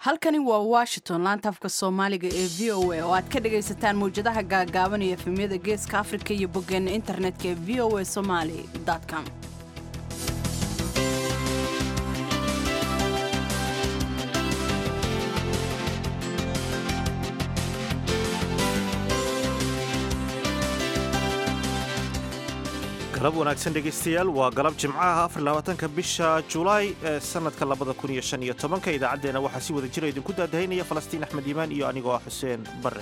halkani waa washington laanta afka soomaaliga ee v o a oo aad ka dhagaysataan mawjadaha gaagaaban iyo efemyada geeska afrika iyo boggeena internetka ee v o a somaali com galab wanaagsan dhegaystayaal waa galab jimcaha afarlabaatanka bisha julaay ee sanadka labada kun iyo shan iyo tobanka idaacaddeenna waxaa si wada jira idinku daadahaynaya falastiin axmed iimaan iyo anigoo ah xuseen barre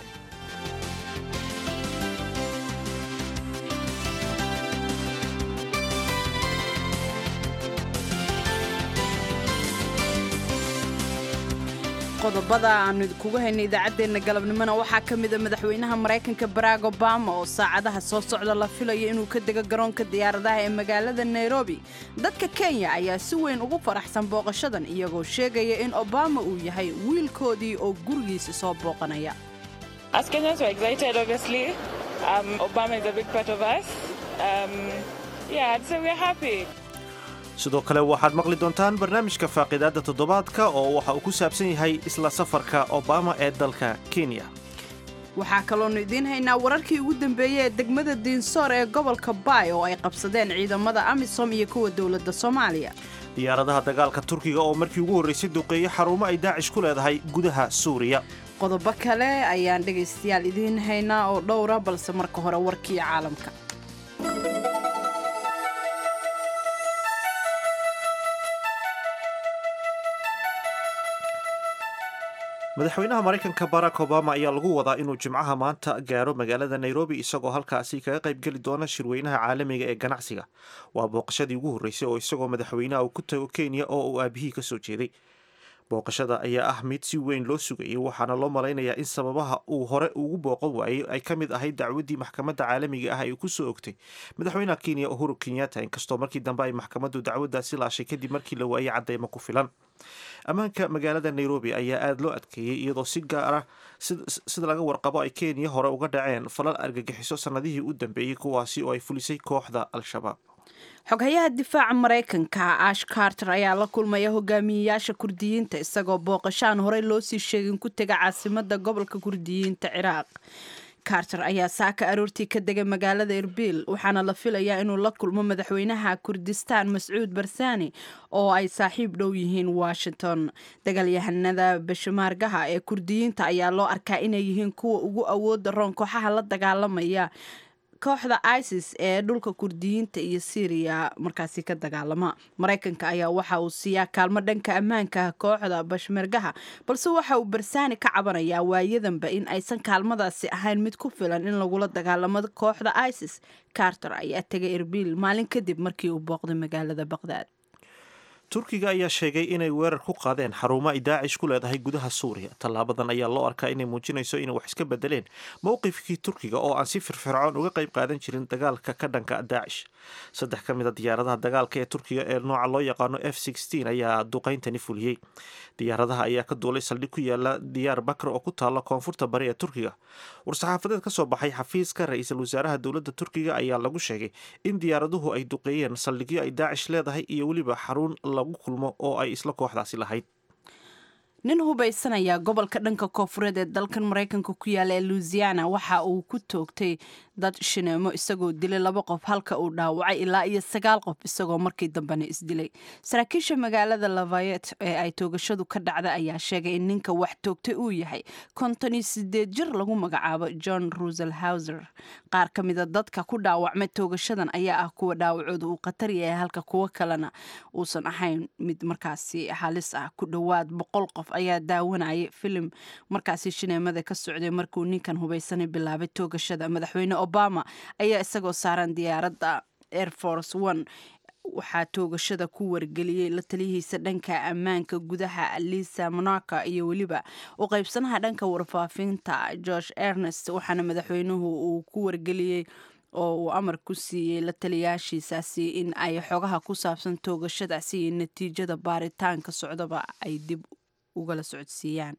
qodobada aanu idinkugu haynay idaacaddeenna galabnimona waxaa ka mida madaxweynaha maraykanka barack obama oo saacadaha soo socda la filayo inuu ka dego garoonka diyaaradaha ee magaalada nairobi dadka kenya ayaa si weyn ugu faraxsan booqashadan iyagoo sheegaya in obama uu yahay wiilkoodii oo gurigiisa soo booqanaya sidoo kale waxaad maqli doontaan barnaamijka faaqidaadda toddobaadka oo waxa uu ku saabsan yahay isla safarka obama ee dalka kenya waxaa kaloonu idiin haynaa wararkii ugu dambeeyey ee degmada diinsoor ee gobolka baay oo ay qabsadeen ciidamada amisom iyo kuwa dowladda soomaaliya diyaaradaha dagaalka turkiga oo markii ugu horraysay duqeeyey xarumo ay daacish ku leedahay gudaha suuriya qodobo kale ayaan dhegaystayaal idiin haynaa oo dhowra balse marka hore warkii caalamka madaxweynaha maraykanka barack obama ayaa lagu wadaa inuu jimcaha maanta gaaro magaalada nairobi isagoo halkaasi kaga qaybgeli doona shirweynaha caalamiga ee ganacsiga waa booqashadii ugu horreysay oo isagoo madaxweynaha uu ku tago kenya oo uu aabihii ka soo jeeday booqashada ayaa ah mid si weyn loo sugayay waxaana loo malaynayaa in sababaha uu hore ugu booqan waayey ay ka mid ahayd dacwaddii maxkamadda caalamiga ah ay ku soo ogtay madaxweynaha kenya uhuru kenyatta inkastoo markii dambe ay maxkamaddu dacwaddaasi laashay kadib markii la waayey cadeymo ku filan ammaanka magaalada nairobi ayaa aada loo adkeeyey iyadoo si gaar ah sida laga warqabo ay kenya hore uga dhaceen falal argagixiso sannadihii u dambeeyey kuwaasi oo ay fulisay kooxda al-shabaab xoghayaha difaaca maraykanka ash carter ayaa la kulmaya hogaamiyeyaasha kurdiyiinta isagoo booqashaan horey loo sii sheegin ku tega caasimada gobolka kurdiyiinta ciraaq carter ayaa saaka aroortii ka degay magaalada erbil waxaana la filayaa inuu la kulmo madaxweynaha kurdistaan mascuud barsani oo ay saaxiib dhow yihiin washington dagaalyahanada bashimaargaha ee kurdiyiinta ayaa loo arkaa inay yihiin kuwa ugu awooda roon kooxaha la dagaalamaya kooxda isis ee dhulka kurdiyiinta iyo syriya markaasi ka dagaalama maraykanka ayaa waxa uu siiyaa kaalmo dhanka ammaanka kooxda bashmergaha balse waxa uu barsaani ka cabanayaa waayadanba in aysan kaalmadaasi ahayn mid ku filan in lagula dagaalamo kooxda isis carter ayaa tegay erbil maalin kadib markii uu booqday magaalada baqdaad turkiga ayaa sheegay inay weerar ku qaadeen xarumo ay daacish ku leedahay gudaha suuriya tallaabadan ayaa loo arkaa inay muujinayso inay wax iska bedeleen mowqifkii turkiga oo aan si firfircoon uga qayb qaadan jirin dagaalka ka dhanka daacish saddex ka mid a diyaaradaha dagaalka ee turkiga ee nooca loo yaqaano f ayaa duqayntani fuliyey diyaaradaha ayaa ka duulay saldhig ku yaala diyaar bakr oo ku taalla koonfurta bari ee turkiga war-saxaafadeed ka soo baxay xafiiska ra-iisul wasaaraha dowladda turkiga ayaa lagu sheegay in diyaaraduhu ay duqeeyeen saldhigyo ay daacish leedahay iyo weliba xarun lagu kulmo oo ay isla kooxdaasi lahayd nin hubaysanayaa gobolka dhanka koofureed ee dalkan maraykanka ku yaala ee louisiana waxa uu ku toogtay dad shineemo isagoo dilay laba qof halka uu dhaawacay ilaa iyo sagaal qof isagoo markii dambena isdilay saraakiisha magaalada lavayet ee ay toogashadu ka dhacda ayaa sheegay in ninka wax toogtay uu yahay konton iyo sideed jir lagu magacaabo john rusel hauser qaar ka mida dadka ku dhaawacmay toogashadan ayaa ah kuwa dhaawacooda uu khatar yahay halka kuwo kalena uusan ahayn mid markaasi halis ah ku dhowaad boqol qof ayaa daawanayay filim markaasi shineemada ka socday markuu ninkan hubaysanay bilaabay toogashada madaxweyne obama ayaa isagoo saaran diyaaradda air force one waxaa toogashada ku wargeliyey la taliyihiisa dhanka ammaanka gudaha lisa monaka iyo weliba u qaybsanaha dhanka warfaafinta george ernest waxaana madaxweynuhu uu ku wargeliyey oo uu amar ku siiyey la taliyaashiisaasi in ay xogaha ku saabsan toogashadaasi iyo natiijada baaritaanka socdaba ay dib ugala socodsiiyaan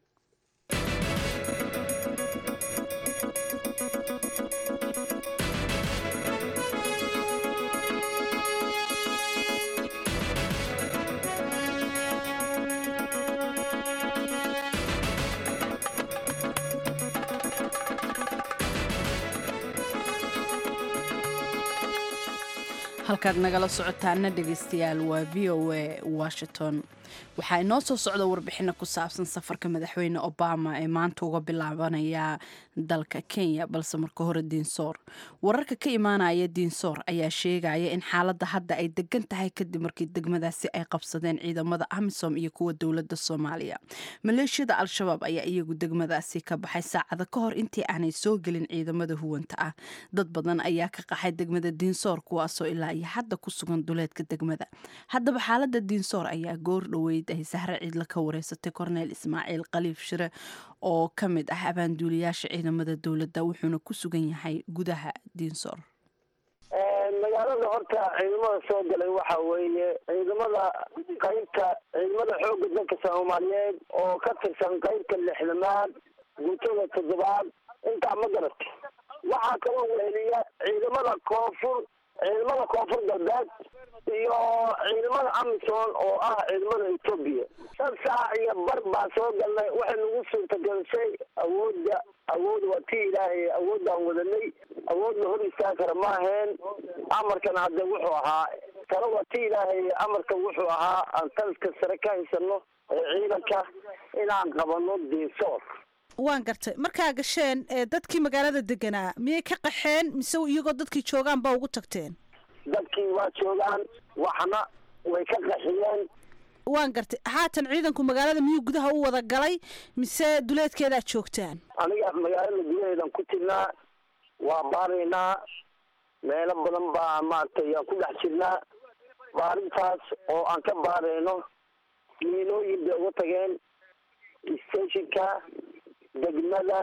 halkaad nagala socotaana dhegaystayaal waa v o a washington waxaa inoo soo socda warbixino ku saabsan safarka madaxweyne obama ee maanta uga bilaabanaya dalka kenya balse marka hore diinsoor wararka ka imaanaya diinsoor ayaa sheegaya in xaaladda hadda ay degan tahay kadib markii degmadaasi ay qabsadeen ciidamada amisom iyo kuwa dowladda soomaaliya maleeshiyada al-shabaab ayaa iyagu degmadaasi ka baxay saacada ka hor intii aanay soo gelin ciidamada huwanta ah dad badan ayaa ka qaxay degmada diinsoor kuwaasoo ilaa iyo hadda ku sugan duleedka degmada haddaba xaalada diinsoor ayaa goor dhoweyd ay sahre ciidla ka wareysatay korneyl ismaaciil khaliif shire oo ka mid ah abaanduuliyaasha ciidamada dowladda wuxuuna ku sugan yahay gudaha diinsoor magaalada horta ciidamada soo galay waxa weeye ciidamada qaybta ciidamada xoogga dalka soomaaliyeed oo ka tirsan qaybta lixdamaad guutada toddobaad intaa ma garatay waxaa kaloo weheliya ciidamada koonfur ciidamada koonfur galbeed iyo ciidamada amison oo ah ciidamada etoobiya shan saac iyo bar baa soo galnay waxay nagu suurtagelisay awoodda awood waa ti ilaahay awoodaan wadanay awood la hor istaagi kara ma aheen amarkana hadde wuxuu ahaa talo waa ti ilaahay amarka wuxuu ahaa aan taliska sare ka haysano ee ciidanka inaan qabano diinsoor waan gartay markaa gasheen dadkii magaalada deganaa miyay ka qaxeen mise iyagoo dadkii joogaan baa ugu tagteen dadkii waa joogaan waxna way ka qaxiyeen waan gartay haatan ciidanku magaalada miyuu gudaha u wada galay mise duleedkeedaa joogtaan aniga magaalada gudaheedan ku jirnaa waa baaraynaa meelo badan baa maaragtay aan ku dhex jirnaa baarintaas oo aan ka baarayno miinooyin bay uga tageen stationka degmada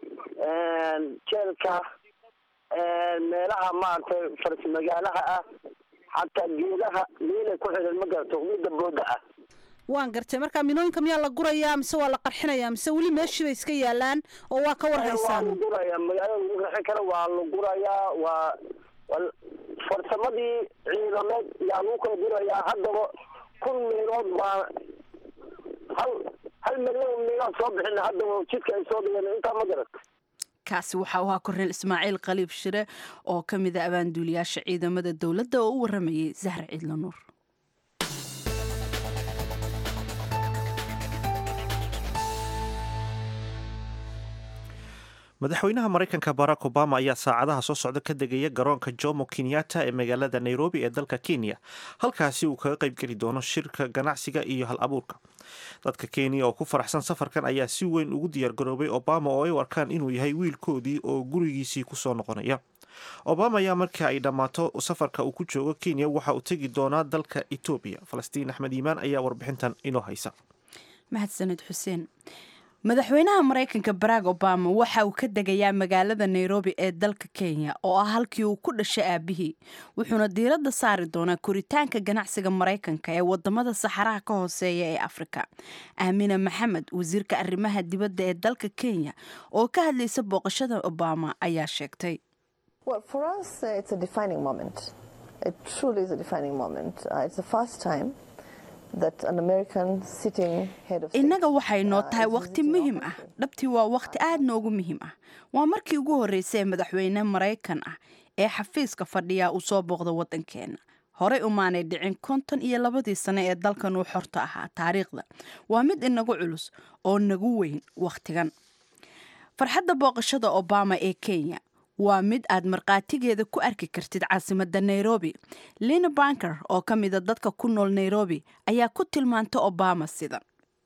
jeelka meelaha maaragtay faras magaalaha ah xataa geedaha miinay ku xidhan ma garato midda booda ah waan gartay marka minooyinka miyaa la gurayaa mise waa la qarxinayaa mise weli meeshii bay iska yaalaan oo waa ka war waa haysaan la gurayaa magaalada lagu raxin kara waa la gurayaa waa waa farsamadii ciidameed yaa lagu kala gurayaa haddaba kun miinood baa hal hal milyan miinood soo bixina haddaba jidka ay soo dhigeen intaa ma garata kaasi waxa uu ahaa korneyl ismaaciil khaliif shire oo ka mid a abaanduuliyaasha ciidamada dowladda oo u waramayay zahra ciidla nuur madaxweynaha maraykanka barack obama ayaa saacadaha soo socda ka degaya garoonka jomo kenyatta ee magaalada nairobi ee dalka kenya halkaasi uu kaga qaybgeli doono shirka ganacsiga iyo hal abuurka dadka kenya oo ku faraxsan safarkan ayaa si weyn ugu diyaargaroobay obama oo ay u arkaan inuu yahay wiilkoodii oo gurigiisii kusoo noqonaya obama ayaa markii ay dhammaato safarka uu ku joogo kenya waxa uu tegi doonaa dalka etoobiya falastiin axmed iimaan ayaa warbixintan inoo haysa mahadsaned xuseen madaxweynaha maraykanka barack obama waxa uu ka degayaa magaalada nairobi ee dalka kenya oo ah halkii uu ku dhashay aabihii wuxuuna diiradda saari doonaa koritaanka ganacsiga maraykanka ee wadamada saxaraha ka hooseeya ee afrika aamina maxamed wasiirka arrimaha dibadda ee dalka kenya oo ka hadlaysa booqashada obama ayaa sheegtay Well, for us, uh, it's a defining moment. It truly is a defining moment. Uh, it's the first time that an American sitting head of state, innaga waxay noo uh, tahay is wakhti visiting our muhiim ah country. dhabtii waa wakhti aad noogu muhiim ah waa markii ugu horreysay ee madaxweyne maraykan ah ee xafiiska fadhiya uu soo booqda waddankeenna horey umaanay dhicin konton iyo labadii sane ee dalkan uu xorta ahaa taariikhda waa mid inagu culus oo nagu weyn wakhtigan farxadda booqashada obama ee kenya waa mid aad markhaatigeeda ku arki kartid caasimadda nairobi lina banker oo ka mida dadka ku nool nairobi ayaa ku tilmaanta obama sidan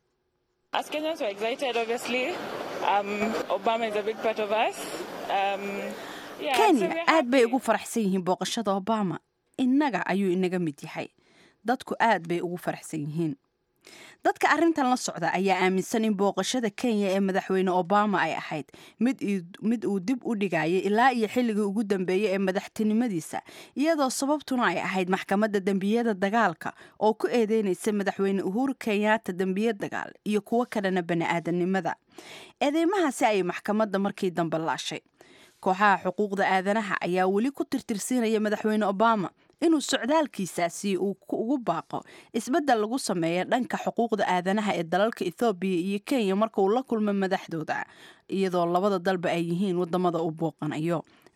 As Kenyans, we're excited, obviously. Um, Obama is a big part of us. Um, yeah, so kenya we're aad bay happy. ugu faraxsan yihiin booqashada obama innaga ayuu inaga mid yahay dadku aad bay ugu faraxsan yihiin dadka arrintan la socda ayaa aaminsan in booqashada kenya ee madaxweyne obama ay ahayd mid ii- mid uu dib u dhigayay ilaa iyo xilligii ugu dambeeyey ee madaxtinimadiisa iyadoo sababtuna ay ahayd maxkamadda dembiyada dagaalka oo ku eedeynaysa madaxweyne uhuru kenyatta dembiye dagaal iyo kuwo kalena bani-aadanimada eedeymahaasi ayay maxkamadda markii dambe laashay kooxaha xuquuqda aadanaha ayaa weli ku tirtirsiinaya madaxweyne obama inuu socdaalkiisaasi uu ku- ugu baaqo isbeddel lagu sameeya dhanka xuquuqda aadanaha ee dalalka ethoobiya iyo kenya marka uu la kulmo madaxdooda iyadoo labada dalba ay yihiin wadamada uu booqanayo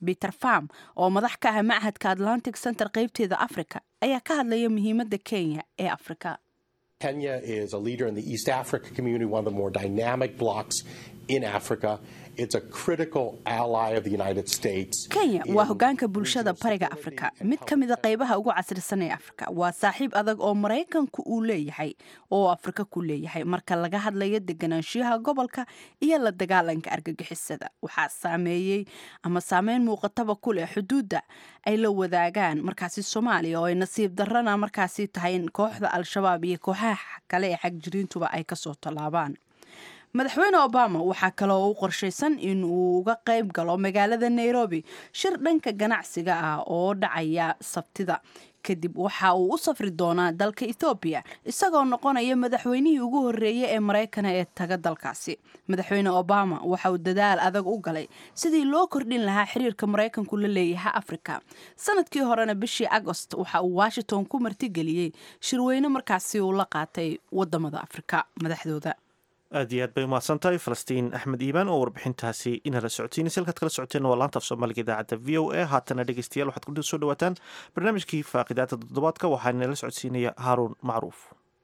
peter farm oo madax ka ah machadka atlantic center qaybteeda africa ayaa ka hadlaya muhiimadda kenya ee afrika Kenya is a leader in the East Africa community, one of the more dynamic blocs in Africa. It's a critical ally of the United States. kenya in waa hogaanka bulshada regional bariga stability afrika and mid ka mida qaybaha ugu casrisan ee afrika waa saaxiib adag oo maraykanku uu leeyahay oo afrika ku leeyahay marka laga hadlayo deganaanshiyaha gobolka iyo la dagaalanka argagixisada waxaa saameeyey ama saameyn muuqataba ku leh xuduudda ay la wadaagaan markaasi soomaaliya oo ay nasiib darrana markaasi tahay in kooxda al-shabaab iyo kooxaha kale ee xagjiriintuba ay kasoo tallaabaan madaxweyne obama waxaa kaloo u qorshaysan in uu uga qayb galo magaalada nairobi shir dhanka ganacsiga ah oo dhacaya sabtida kadib waxa uu u safri doonaa dalka ethoobiya isagoo noqonaya madaxweynihii ugu horreeyey ee maraykana ee taga dalkaasi madaxweyne obama waxa uu dadaal adag u galay sidii loo kordhin lahaa xiriirka maraykanku la leeyahay afrika sanadkii horena bishii agost waxa uu washington ku martigeliyey shirweyne markaasi uu la qaatay wadamada afrika madaxdooda aad iyo aad bay umahadsan tahay falastiin axmed iibaan oo warbixintaasi inala socotiinaysa halkaad kala socoteen waa laanta af soomaaliga idaacadda v o a haatana dhegeystayaal waxaad ku soo dhawaataan barnaamijkii faaqidaada toddobaadka waxaa inala socodsiinaya haaruun macruuf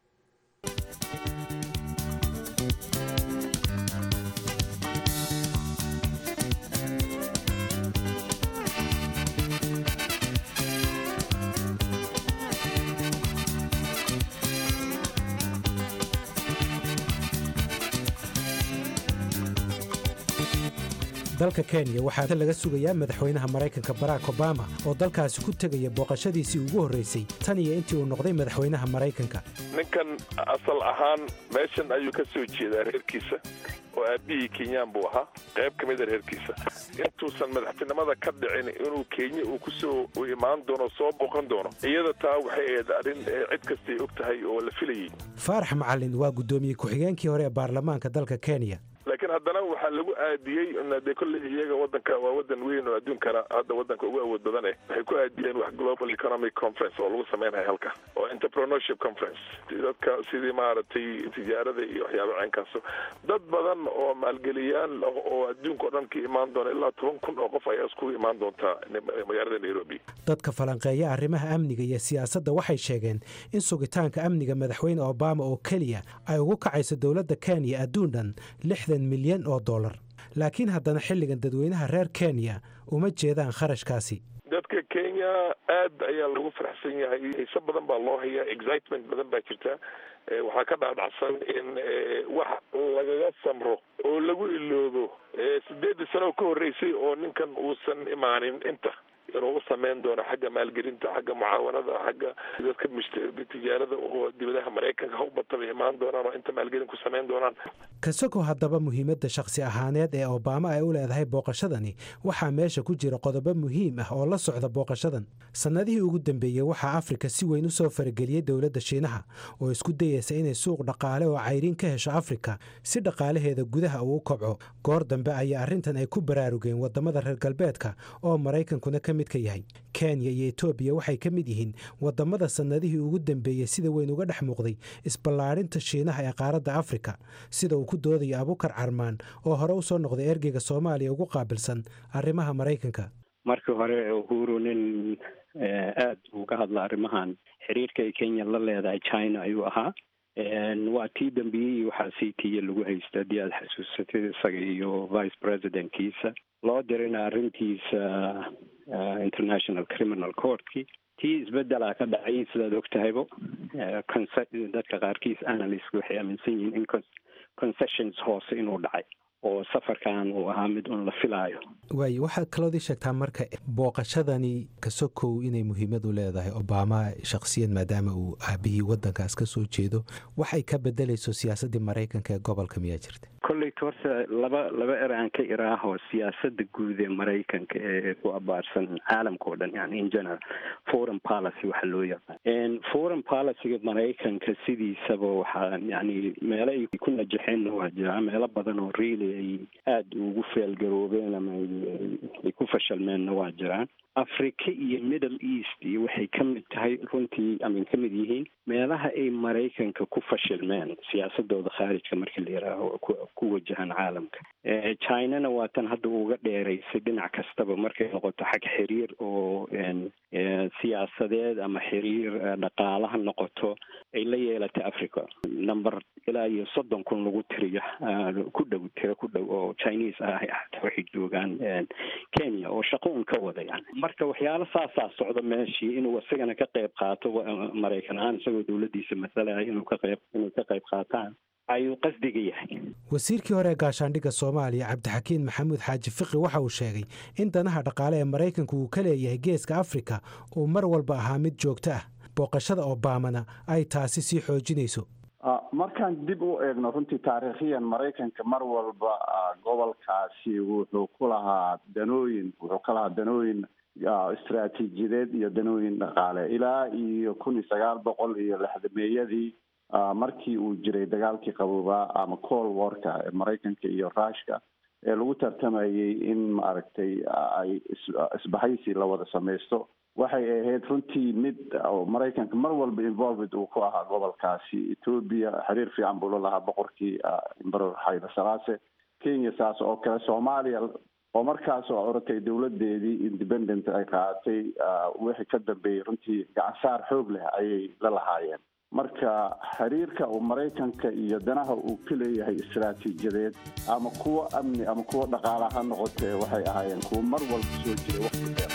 dalka kenya waxaa laga sugayaa madaxweynaha maraykanka barack obama oo dalkaasi ku tegaya booqashadiisii ugu horraysay tan iyo intii uu noqday madaxweynaha maraykanka ninkan asal ahaan meeshan ayuu ka soo jeedaa reerkiisa oo aabihii kenyaan buu ahaa qayb ka mida reerkiisa intuusan madaxtinimada ka dhicin inuu kenya uu kusoo u imaan doono soo booqan doono iyada taa waxay ahayd arrin ee cid kastay og tahay oo la filayay faarax macalin waa guddoomiye ku-xigeenkii hore ee baarlamaanka dalka kenya laakiin haddana waxaa lagu aadiyey de kolley iyaga wadanka waa wadan weyn oo adduunkana hadda wadanka ugu awood badan eh waxay ku aadiyeen wax global economic conference oo lagu sameynaya halka oo entrepreneurship conference dadka sidii maaragtay tijaarada iyo waxyaaba ceenkaas dad badan oo maalgeliyaal ah oo adduunka oo dhan ka imaan doona ilaa toban kun oo qof ayaa iskugu imaan doontaa magaalada nairobi dadka falanqeeya arrimaha amniga iyo siyaasadda waxay sheegeen in sugitaanka amniga madaxweyne obama oo keliya ay ugu kacayso dowladda kenya adduun dhan lixdan milyan oo dollar laakiin haddana xilligan dadweynaha reer kenya uma jeedaan kharashkaasi dadka kenya aad ayaa lagu faraxsan yahay xiise badan baa loo hayaa excitement badan baa jirta waxaa ka dhaadhacsan in wax lagaga samro oo lagu iloobo sideedii sano ka horreysay oo ninkan uusan imaanin inta inuu u sameyn doono xagga maalgelinta xagga mucaawanada xagga dadka tijaarada oo dibadaha maraykanka ha u bataba imaan doonaan oo inta maalgelin ku sameyn doonaan kasagoo haddaba muhiimadda shakhsi ahaaneed ee obama ay u leedahay booqashadani waxaa meesha ku jira qodobo muhiim ah oo la socda booqashadan sannadihii ugu dambeeyey waxaa afrika si weyn u soo farageliyey dowladda shiinaha oo isku dayeysa inay suuq dhaqaale oo cayriin ka hesho afrika si dhaqaalaheeda gudaha uu u kobco goor dambe ayaa arrintan ay ku baraarugeen waddamada reer galbeedka oo maraykankuna ka mid ka yahay kenya iyo etoobiya waxay ka mid yihiin waddamada sannadihii ugu dambeeyey sida weyn uga dhex muuqday isballaarinta shiinaha ee qaaradda afrika sida uu ku doodayo abukar carmaan oo hore u soo noqday ergeyga soomaaliya ugu qaabilsan arrimaha maraykanka markii hore uhuru nin aad uga hadla arrimahan xiriirka ay kenya la leedahay china ayuu ahaa waa tii dambiyey waxaa sii tiiya lagu haysta haddii aada xasuusatid isaga iyo vice presidentkiisa loo dirina arrintiisa international criminal courtkii tii isbedelaa ka dhacay sidaad og tahaybo dadka qaarkiis analyst waxay aaminsan yihiin in concessions hoose inuu dhacay oo safarkan uu ahaa mid un la filaayo waay waxaad kaloodii sheegtaa marka booqashadani kasokow inay muhiimad u leedahay obama shakhsiyan maadaama uu aabihii waddankaas ka soo jeedo waxay ka bedelayso siyaasaddii maraykanka ee gobolka miyaa jirta kolleyta horta laba laba er aan ka iraaho siyaasadda guud ee maraykanka ee ku abaarsan caalamka oo dhan yani in general foreign policy waxa loo yaqaan foreign policyga maraykanka sidiisaba waxaa yani meelo ay ku najaxeen waa jiraa meelo badan oo really ay aada ugu feelgaroobeen ama ay ku fashalmeenna waa jiraan africa iyo middle east iyo waxay ka mid tahay runtii amin ka mid yihiin meelaha ay maraykanka ku fashilmeen siyaasadooda khaarijka markii la yihaaho ku wajahan caalamka chinana waa tan hadda uga dheeraysay dhinac kastaba markay noqoto xag xiriir oo siyaasadeed ama xiriir dhaqaala ha noqoto ay la yeelatay africa number ilaa iyo soddon kun lagu tiriyo ku dhow tiro ku dhow oo chinese ah hata waxay joogaan kenya oo shaqo un ka wada yani marka waxyaalo saasaa socda meeshii inuu isagana ka qayb qaato maraykan ahaan isagoo dowladdiisa masalaya inuu ka qayb inay ka qayb qaataan ayuu qasdiga yahay wasiirkii hore ee gaashaandhigga soomaaliya cabdixakiin maxamuud xaaji fiqi waxa uu sheegay in danaha dhaqaale ee maraykanku uu ka leeyahay geeska afrika uu mar walba ahaa mid joogto ah booqashada obamana ay taasi sii xoojinayso markaan dib u eegno runtii taariikhiyan maraykanka mar walba gobolkaasi wuxuu ku lahaa danooyin wuxuu ka lahaa danooyin istraatiijiyadeed iyo danooyin dhaqaale ilaa iyo kun iyo sagaal boqol iyo lixdameeyadii markii uu jiray dagaalkii qaboobaa ama col warka ee maraykanka iyo rushka ee lagu tartamayay in maaragtay ay isbahaysi la wada samaysto waxay ahayd runtii mid maraykanka mar walba involved uu ku ahaa gobolkaasi ethoobia xiriir fiican buu la lahaa boqorkii imberor xayla salaase kenya saas oo kale soomaaliya oo markaas oo oratay dowladeedii independent ay qaadatay wixii ka dambeeyey runtii gacansaar xoog leh ayay la lahaayeen marka xiriirka uu maraykanka iyo danaha uu ka leeyahay istaraatiijiyadeed ama kuwo amni ama kuwo dhaqaala ha noqotee waxay ahaayeen kuwo mar walba soo jiray waqti dheer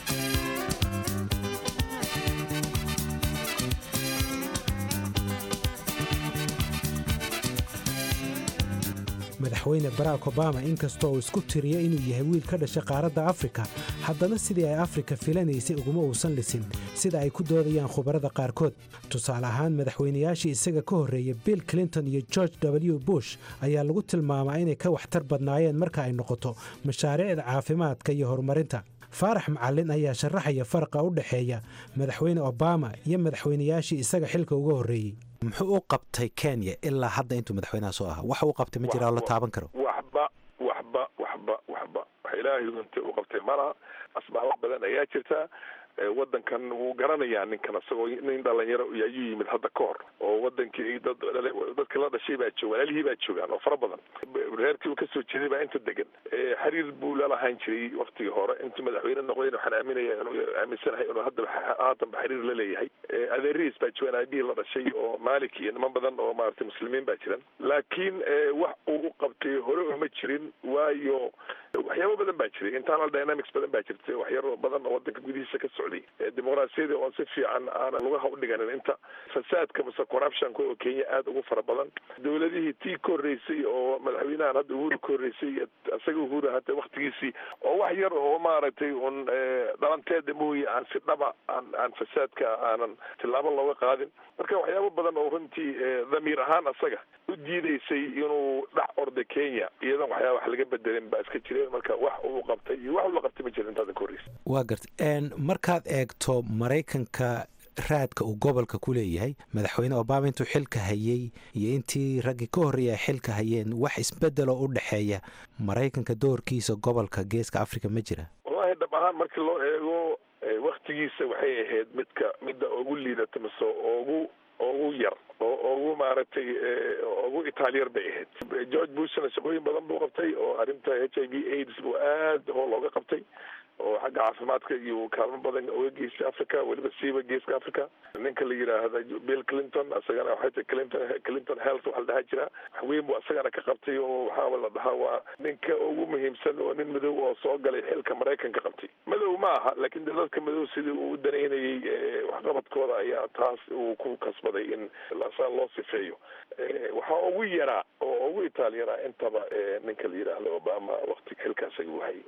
madaxweyne barack obama inkastoo uu isku tiriyo inuu yahay wiil ka dhashay qaaradda afrika haddana sidii ay afrika filanaysay uguma uusan lisin sida ay ku doodayaan khubarada qaarkood tusaale ahaan madaxweynayaashii isaga ka horreeyey bill clinton iyo george w bush ayaa lagu tilmaamaa inay ka waxtar badnaayeen marka ay noqoto mashaariicda caafimaadka iyo horumarinta faarax macallin ayaa sharaxaya faraqa u dhexeeya madaxweyne obama iyo madaxweynayaashii isaga xilka uga horreeyey muxuu u qabtay kenya ilaa hadda intuu madaxweynaha soo ahaa waxa uu qabtay ma jiraa oo la taaban karo waxba waxba waxba waxba wax ilaahay unta u qabtay malaha asbaabo badan ayaa jirta wadankan wuu garanayaa ninkan isagoo nin dhalinyaro ayuu yimid hadda ka hor oo wadankii dad dadka la dhashay baa jooga walaalihii baa joogaan oo fara badan reerkii uu kasoo jeeday baa inta degan xiriir buu lalahaan jiray waktigii hore intuu madaxweyne noqdayna waxaan aaminaya inuu aaminsanahay inuu hadda haatanba xiriir la leeyahay adeerihiis baa joogaan aabihii la dhashay oo malik iyo niman badan oo maaragtay muslimiin baa jiran laakiin wax uu u qabtay hore uma jirin waayo waxyaabo badan baa jiray internal dynamics badan baa jirtay waxyaro badan oo wadanka gudihiisa ka socday dimuqraasiyadii oon si fiican aanan lugaha u dhiganin inta fasaadka mase corruptionka oo kenya aada ugu fara badan dowladihii tii ka horreysay oo madaxweynahan hadda uhuru ka horreysay isaga uhuru hata waktigiisii oo wax yar oo maaragtay un dhalanteeda mooye aan si dhaba aan aan fasaadka aanan tillaabo looga qaadin marka waxyaabo badan oo runtii dhamiir ahaan asaga u diidaysay inuu dhex orda kenya iyadan waxyaaba wax laga bedelin baa iska jireen marka wax uu qabtay iyo wax ula qabtay ma jira intaadan ka horreysay waa garta markaad eegto maraykanka raadka uu gobolka ku leeyahay madaxweyne obama intuu xilka hayey iyo intii raggii ka horreeya ay xilka hayeen wax isbedeloo u dhexeeya maraykanka doorkiisa gobolka geeska africa ma jira wallahi dhab ahaan markii loo eego waktigiisa waxay ahayd midka midda ugu liidata mise ugu ugu yar oo ugu maaragtay ugu itaaliyar bay ahayd george bushna shaqooyin badan buu qabtay oo arrinta h i v aids buu aada hool ooga qabtay oo xagga caafimaadka iyo kaalmo badan oga geystay africa weliba siiba geeska africa ninka la yidhaahda bill clinton isagana waxay tahay clinton clinton health waxa la dhahaa jira wax weyn buu isagana ka qabtay oo waxaaba la dhahaa waa ninka ugu muhiimsan oo nin madow oo soo galay xilka maraykanka qabtay madow ma aha laakiin de dadka madow sidii uu u danaynayay waxqabadkooda ayaa taas uu ku kasbaday in saa loo sifeeyo waxaa ugu yaraa oo ugu itaalyaraa intaba ninka la yidhaahdo obama wakti xilkaas ayuu hayay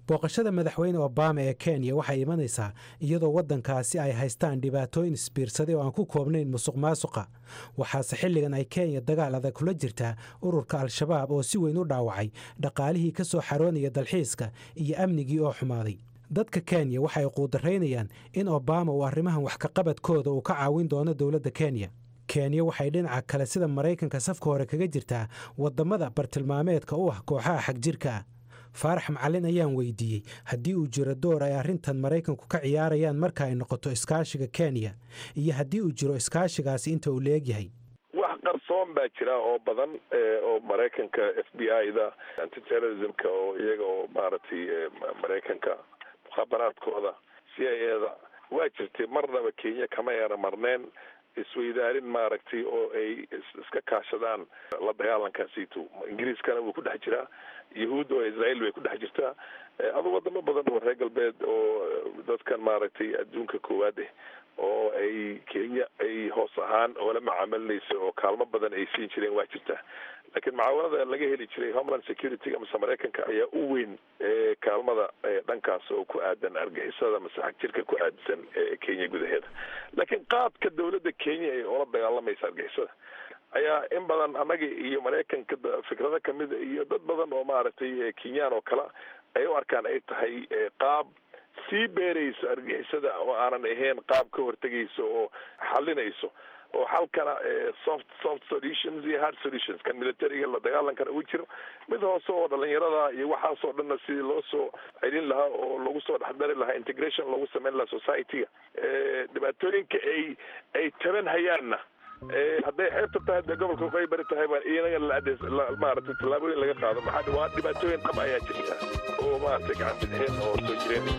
booqashada madaxweyne obama ee kenya waxay imanaysaa iyadoo waddankaasi ay haystaan dhibaatooyin isbiirsaday oo aan ku koobnayn musuq maasuqa waxaase xilligan ay kenya dagaal adag kula jirtaa ururka al-shabaab oo si weyn u dhaawacay dhaqaalihii ka soo xaroonaya dalxiiska iyo amnigii oo xumaaday dadka kenya waxay quudaraynayaan in obama uu arrimahan wax kaqabadkooda uu ka caawin doono dowladda kenya kenya waxay dhinaca kale sida maraykanka safka hore kaga jirtaa waddammada bartilmaameedka u ah kooxaha xagjirka ah faarax macalin ayaan weydiiyey haddii uu jiro door ay arrintan maraykanku ka ciyaarayaan marka ay noqoto iskaashiga kenya iyo haddii uu jiro iskaashigaasi inta uu leegyahay wax qarsoon baa jira oo badan oo maraykanka f b i da antiterrorismka oo iyaga oo maaragtay maraykanka mukhabaraadkooda c i a da waa jirtay marnaba kenya kama eera marneen isweydaarin maaragtay oo ay iska kaashadaan la dagaalankaasiito ingiriiskana wuu ku dhex jiraa yahuud oo israel way ku dhex jirtaa adu wadamo badan oo reer galbeed oo dadkan maaragtay adduunka koowaad eh oo ay kenya ay hoos ahaan oola macaamilinaysa oo kaalmo badan ay siin jireen waa jirtaa laakiin mucaawanada laga heli jiray homeland security amase maraykanka ayaa u weyn kaalmada dhankaas oo ku aadan argixisada mase xagjirka ku aadsan kenya gudaheeda laakiin qaadka dowladda kenya ay oola dagaalamaysa argixisada ayaa in badan annaga iyo maraykanka fikrado kamida iyo dad badan oo maaragtay kenyaan oo kale ay u arkaan ay tahay qaab sii beerayso argixisada oo aanan ahayn qaab ka hortegayso oo xalinayso oo halkana soft soft solutions iyo hard solutions kan militariga la dagaalankana uu jiro mid hoose oo dhalinyarada iyo waxaasoo dhanna sidii loo soo celin lahaa oo lagu soo dhexdari lahaa integration loogu sameyn lahaa society-ga dhibaatooyinka ay ay taban hayaanna hadday xeebta tahay dee gobolka waqooyi bari tahay baa inaga la maaragtay tallaabooyin laga qaado maxaa waa dhibaatooyin dhab ayaa jirta oo maaragtay gacan bidxeen oo soo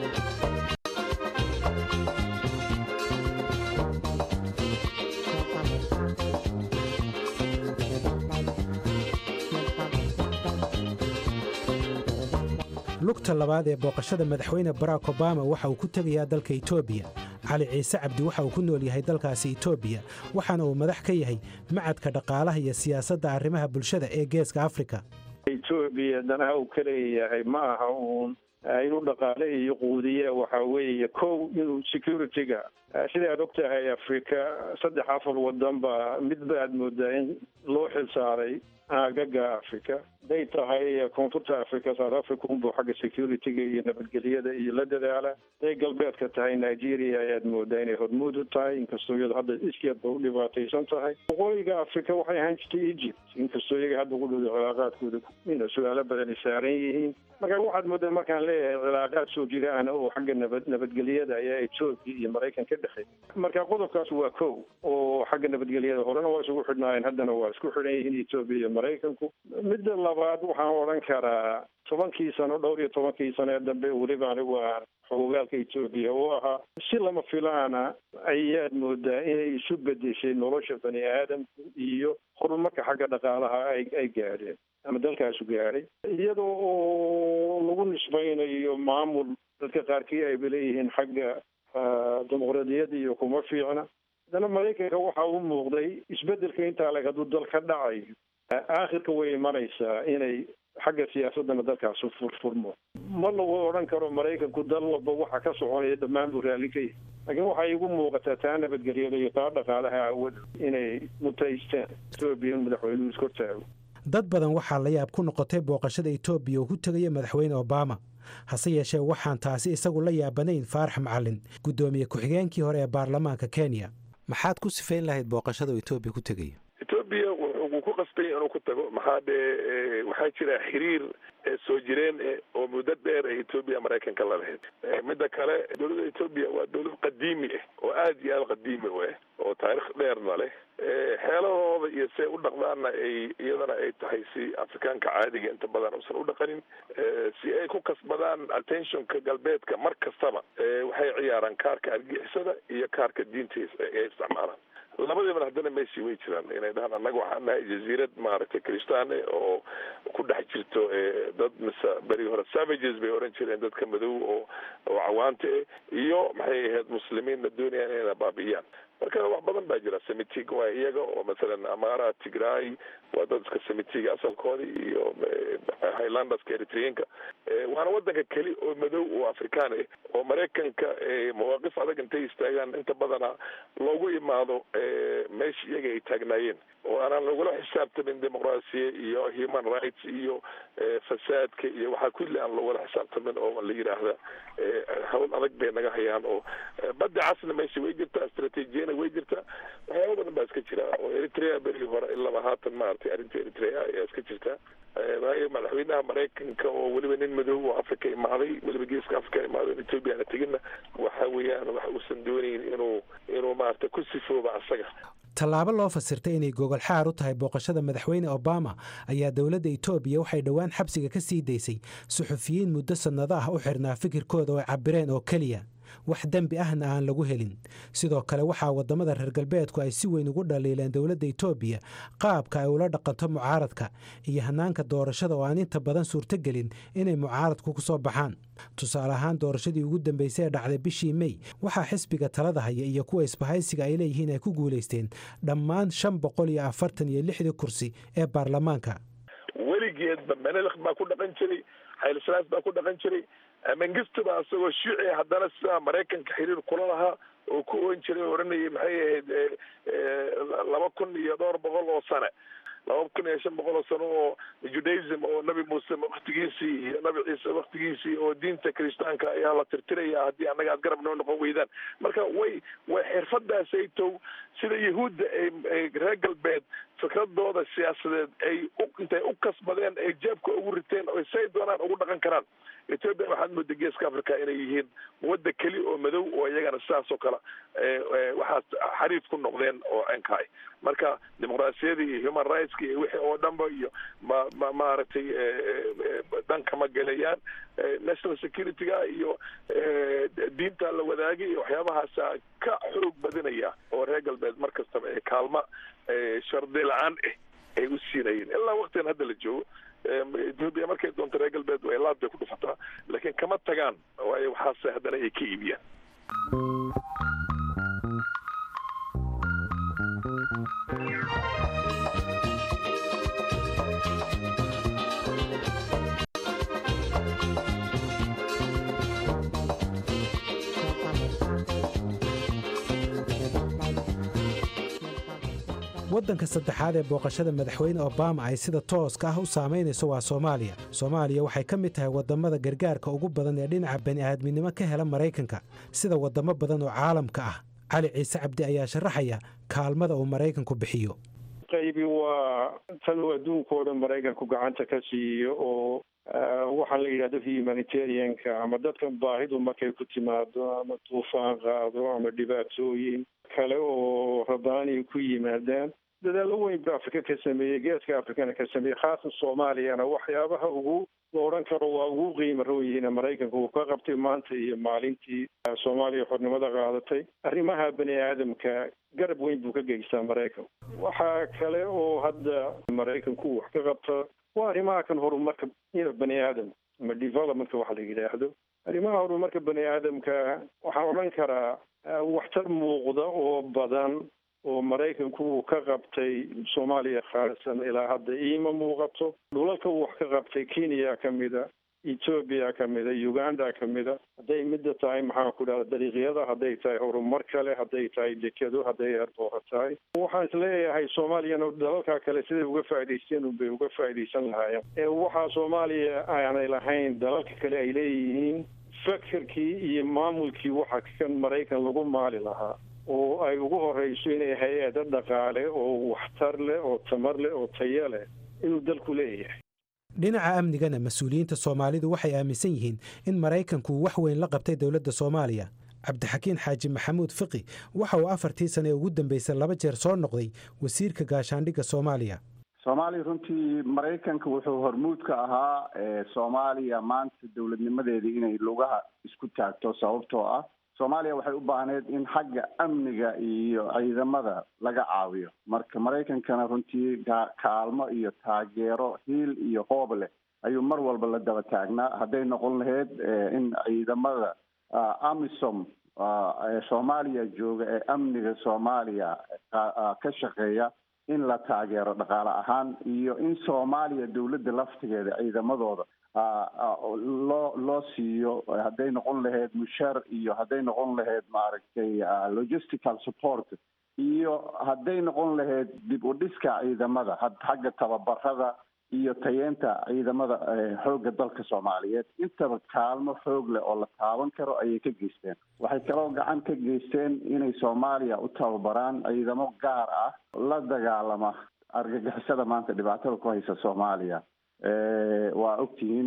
jireen lugta labaad ee booqashada madaxweyne barack obama waxa uu ku tegayaa dalka etoobiya cali ciise cabdi waxa uu ku nool yahay dalkaasi etoobiya waxaana uu madax ka yahay macadka dhaqaalaha iyo siyaasadda arrimaha bulshada ee geeska afrika etoobiya danaha uu ka leeyahay ma aha uun inuu dhaqaale iyo quudiye waxa weeye kow inuu security-ga sida aad og tahay afrika saddex afar wadan ba midba aad moodaa in loo xilsaaray aagaga africa haday tahay koonfurta africa south africa unbuu xagga security-ga iyo nabadgelyada iyo la dadaala haday galbeedka tahay nigeria ayaad moodaa inay hormuud u tahay inkastoo iyado hadda iskeedba u dhibaataysan tahay waqooyiga africa waxay ahaan jirtay egypt inkastoo iyaga hadda ugu dhowda cilaaqaadkooda ina su-aalo badani saaran yihiin marka waxaad moodaa markaan leeyahay cilaaqaad soo jiraana oo xagga nabad nabadgelyada ayaa etoobiya iyo maraykan ka dhexeey marka qodobkaas waa kow oo xagga nabadgelyada horena waa isugu xidhnaayeen haddana waa isku xidhan yihiin etoobiya iyo maraykanku midda labaad waxaan odhan karaa tobankii sano dhowr iyo tobankii sano ee dambe weliba anigu aan xogogaalka etoobiya oo ahaa si lama filaana ayaad moodaa inay isu bedeshay nolosha bani aadamku iyo horumarka xagga dhaqaalaha ay ay gaadheen ama dalkaasu gaadhay iyadoo oo lagu nisbaynayo maamul dadka qaarkii ayba leeyihiin xagga dimuqraadiyadda iyo kuma fiicna haddana maraykanka waxa u muuqday isbedelka intaa leg hadduu dal ka dhacayo aakhirka way imanaysaa inay xagga siyaasadana dalkaasu furfurmo ma lagu odhan karo maraykanku dal walba waxa ka soconaya dhammaan buu raalli ka yahay laakiin waxay igu muuqataa taa nabadgelyada iyo taa dhaqaalaha aawad inay mutaystaan etoobiya in madaxweynuhu iskortaago dad badan waxaa la yaab ku noqotay booqashada etoobiya uu ku tegaya madaxweyne obama hase yeeshee waxaan taasi isagu la yaabanayn faarax macalin guddoomiye ku-xigeenkii hore ee baarlamaanka kenya maxaad ku sifayn lahayd booqashada uu etoobiya ku tegaya etoobiya wuu ku qasbay inuu ku tago maxaa dee waxaa jira xiriir soo jireen oo muddo dheer ee etoobiya maraykanka la lahayd midda kale dowladda etoobiya waa dowlad qadiimi ah oo aada iyo aada qadiimi u ah oo taarikh dheerna leh xeeladooda iyo see u dhaqdaanna ay iyadana ay tahay si afrikaanka caadiga inta badan uusan u dhaqanin si ay ku kasbadaan attentionka galbeedka mar kastaba waxay ciyaaraan kaarka argixisada iyo kaarka diinta ay isticmaalaan labadiibana haddana meeshii way jiraan inay dhahaan annaga waxaan nahay jaziirad maaragtay kristaane oo ku dhex jirto dad mise beri hore savages bay oran jireen dadka madow oo oo cawaanta eh iyo maxay ahayd muslimiinna doonayaan inayna baabi'iyaan marka wax badan baa jira semitig waa iyaga oo masalan amara tigray waa dad iska semitiga asalkooda iyo highlanderska eritreanka waana wadanka keli oo madow oo afrikaan ah oo maraykanka mawaaqif adag intay istaagaan inta badana loogu imaado meesha iyaga ay taagnaayeen oo aanaan lagula xisaabtamin dimuqraasiya iyo human rights iyo fasaadka iyo waxaa kulli aan lagula xisaabtamin oo la yidhaahda hawl adag bay naga hayaan oo badda casna meesha way jirtaa istraatiijiyana way jirtaa waxyaaba badan baa iska jira oo eritrea berigii hore ilaba haatan maaragtay arrinta eritrea ayaa iska jirta waayo madaxweynaha maraykanka oo weliba nin madow oo africa imaaday weliba geeska africa imaaday ethoobia ana teginna waxa weeyaan wax uusan doonayn inuu inuu maaragtay ku sifooba asaga tallaabo loo fasirtay inay gogol xaar u tahay booqashada madaxweyne obama ayaa dowladda etoobiya waxay dhowaan xabsiga ka sii daysay suxufiyiin muddo sannado ah u xirnaa fikirkooda oo ay cabireen oo keliya wax dembi ahna aan lagu helin sidoo kale waxaa waddamada reer galbeedku ay si weyn ugu dhaliileen dowladda etoobiya qaabka ay ula dhaqanto mucaaradka iyo hannaanka doorashada oo aan inta badan suurtogelin inay mucaaradku ku soo baxaan tusaale ahaan doorashadii ugu dambeysay ee dhacday bishii mey waxaa xisbiga talada haya iyo kuwa isbahaysiga ay leeyihiin ay ku guulaysteen dhammaan shan boqol iyo afartan iyo lixdii kursi ee baarlamaanka weligeedba menelik baa ku dhaqan jiray xaylisalaas baa ku dhaqan jiray mengistu baa isagoo shuuci haddana sidaa maraykanka xiriir kula lahaa oo ku oon jiray oo odhanayay maxay ahayd laba kun iyo dhowr boqol oo sane laba kun iyo shan boqol oo sano oo judaism oo nabi muuse waktigiisii iyo nabi ciise waktigiisii oo diinta kiristaanka ayaa la tirtiraya haddii annaga aad garab noo noqon weydaan marka way way xirfadaasaytow sida yahuudda ay reer galbeed fikradooda siyaasadeed ay intay u kasbadeen ay jeebka ugu riteen oo say doonaan ugu dhaqan karaan ethoobia waxaad mooda geeska africa inay yihiin wadda keli oo madow oo iyagana sidaas oo kale waxaas xariif ku noqdeen oo enkaay marka dimuqraasiyadii iyo human rightska iyo wixii oo dhanba iyo ma ma maaragtay dhanka ma gelayaan national securityga iyo diinta la wadaagay iyo waxyaabahaasa ka xoog badinaya oo reer galbeed mar kastaba ee kaalma shardi la-aan ah ay u siinayeen ilaa waktigan hadda la joogo ethoobia markay doonto reer galbeed way laad bay ku dhufataa laakiin kama tagaan waayo waxaase haddana ay ka iibiyaan waddanka saddexaad ee booqashada madaxweyne obama ay sida tooska ah u saamaynayso waa soomaaliya soomaaliya waxay ka mid tahay waddamada gargaarka ugu badan ee dhinaca bani'aadminimo ka hela maraykanka sida waddamo badan oo caalamka ah cali ciise cabdi ayaa sharaxaya kaalmada uu maraykanku bixiyo qaybi waa tan uu adduunkao dhan maraykanku gacanta ka siiyo oo waxaan la yidhahdo humanitarianka ama dadkan baahidu markay ku timaado ama duufaan qaado ama dhibaatooyin kale oo rabaani ku yimaadaan dadaallo weyn ba afrika ka sameeyey geeska afrikana ka sameeyey khaasan soomaaliyana waxyaabaha ugu la odhan karo waa ugu qiimo rooyihiin maraykanka uu ka qabtay maanta iyo maalintii soomaaliya xornimada qaadatay arrimaha bani aadamka garab weyn buu ka geystaa maraykanku waxaa kale oo hadda maraykanku wax ka qabta waa arrimaha kan horumarka bani aadam ama developmentka waxa la yidhaahdo arrimaha horumarka bani aadamka waxaan odhan karaa waxtar muuqda oo badan oo maraykanku uu ka qabtay soomaaliya khaalisan ilaa hadda iima muuqato dhulalka uu wax ka qabtay kenya ka mida ethoobia ka mida uganda ka mida hadday midda tahay maxaan ku dhahda dariiqyada hadday tahay horumar kale hadday tahay dekado hadday eerboora tahay waxaan isleeyahay soomaaliyana dalalka kale siday uga faa'idaysteen unbay uga faa'iidaysan lahaayeen ee waxaa soomaaliya aanay lahayn dalalka kale ay leeyihiin fakerkii iyo maamulkii waxa kan maraykan lagu maali lahaa oo ay ugu horeyso inay hay-ado dhaqaale oo waxtar leh oo tamar leh oo tayo leh inuu dalku leeyahay dhinaca amnigana mas-uuliyiinta soomaalidu waxay aaminsan yihiin in maraykanku wax weyn la qabtay dowladda soomaaliya cabdixakiin xaaji maxamuud fiqi waxa uu afartii sane ee ugu dambeysay laba jeer soo noqday wasiirka gaashaandhigga soomaaliya soomaaliya runtii maraykanka wuxuu hormuud ka ahaa soomaaliya maanta dowladnimadeedii inay lugaha isku taagto sababtoo ah soomaaliya waxay u baahneyd in xagga amniga iyo ciidamada laga caawiyo marka maraykankana runtii kaalmo iyo taageero hiil iyo hoob leh ayuu mar walba la daba taagnaa hadday noqon lahayd in ciidamada amisom ee soomaaliya jooga ee amniga soomaaliya ka shaqeeya in la taageero dhaqaale ahaan iyo in soomaaliya dowladda laftigeeda ciidamadooda loo loo siiyo hadday noqon lahayd mushaar iyo hadday noqon lahayd maaragtay logistical support iyo hadday noqon lahayd dib u dhiska ciidamada xagga tababarada iyo tayeenta ciidamada xoogga dalka soomaaliyeed intaba kaalmo xoog leh oo la taaban karo ayay ka geysteen waxay kaloo gacan ka geysteen inay soomaaliya u tababaraan ciidamo gaar ah la dagaalama argagixisada maanta dhibaatada ku haysa soomaaliya waa ogtihiin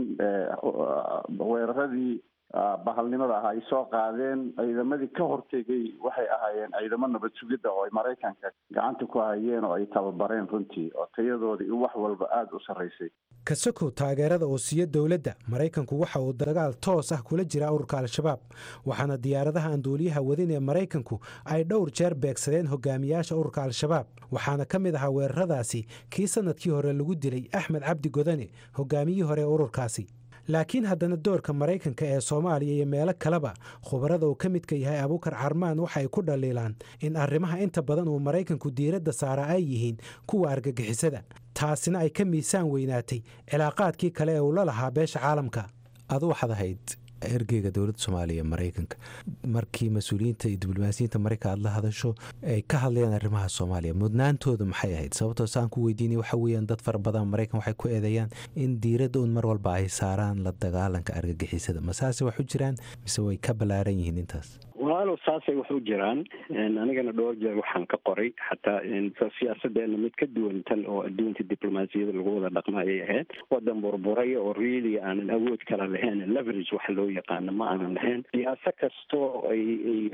weeraradii bahalnimada ah ay soo qaadeen ciidamadii ka hortegay waxay ahaayeen ciidamo nabad sugidda oo ay maraykanka gacanta ku hayeen oo ay tababareen runtii oo tayadoodii wax walba aada u sarraysay kasokow taageerada uu siiyo dowladda maraykanku waxa uu dagaal toos ah kula jiraa ururka al-shabaab waxaana diyaaradaha aan duuliyaha wadin ee maraykanku ay dhowr jeer beegsadeen hogaamiyaasha ururka al-shabaab waxaana ka mid ahaa weeraradaasi kii sannadkii hore lagu dilay axmed cabdi godane hogaamiyihii hore ee ururkaasi laakiin haddana doorka maraykanka ee soomaaliya iyo meelo kaleba khubarada uu ka midka yahay abuukar carmaan waxa ay ku dhaliilaan in arrimaha inta badan uu maraykanku diiradda saaraa ay yihiin kuwa argagixisada taasina ay ka miisaan weynaatay cilaaqaadkii kale ee uu la lahaa beesha caalamka adu waxaad ahayd ergeyga dowladda soomaaliya ee maraykanka markii mas-uuliyiinta iyo diblomaasiyiinta maraykan aad la hadasho ay ka hadlayaan arrimaha soomaaliya mudnaantoodu maxay ahayd sababtoo saan ku weydiinay waxa weeyaan dad fara badan maraykan waxay ku eedeeyaan in diiradda un mar walba ay saaraan la dagaalanka argagixisada masaase wax u jiraan mise way ka ballaaran yihiin intaas walaalow saasay wax u jiraan anigana dhowr jeer waxaan ka qoray xataa siyaasadeena mid ka duwan tan oo adduunka diblomaasiyada lagu wada dhaqma ayay ahayd wadan burburay oo really aanan awood kala lahayn leverage waxa loo yaqaano ma aanan lahayn siyaasa kastoo ay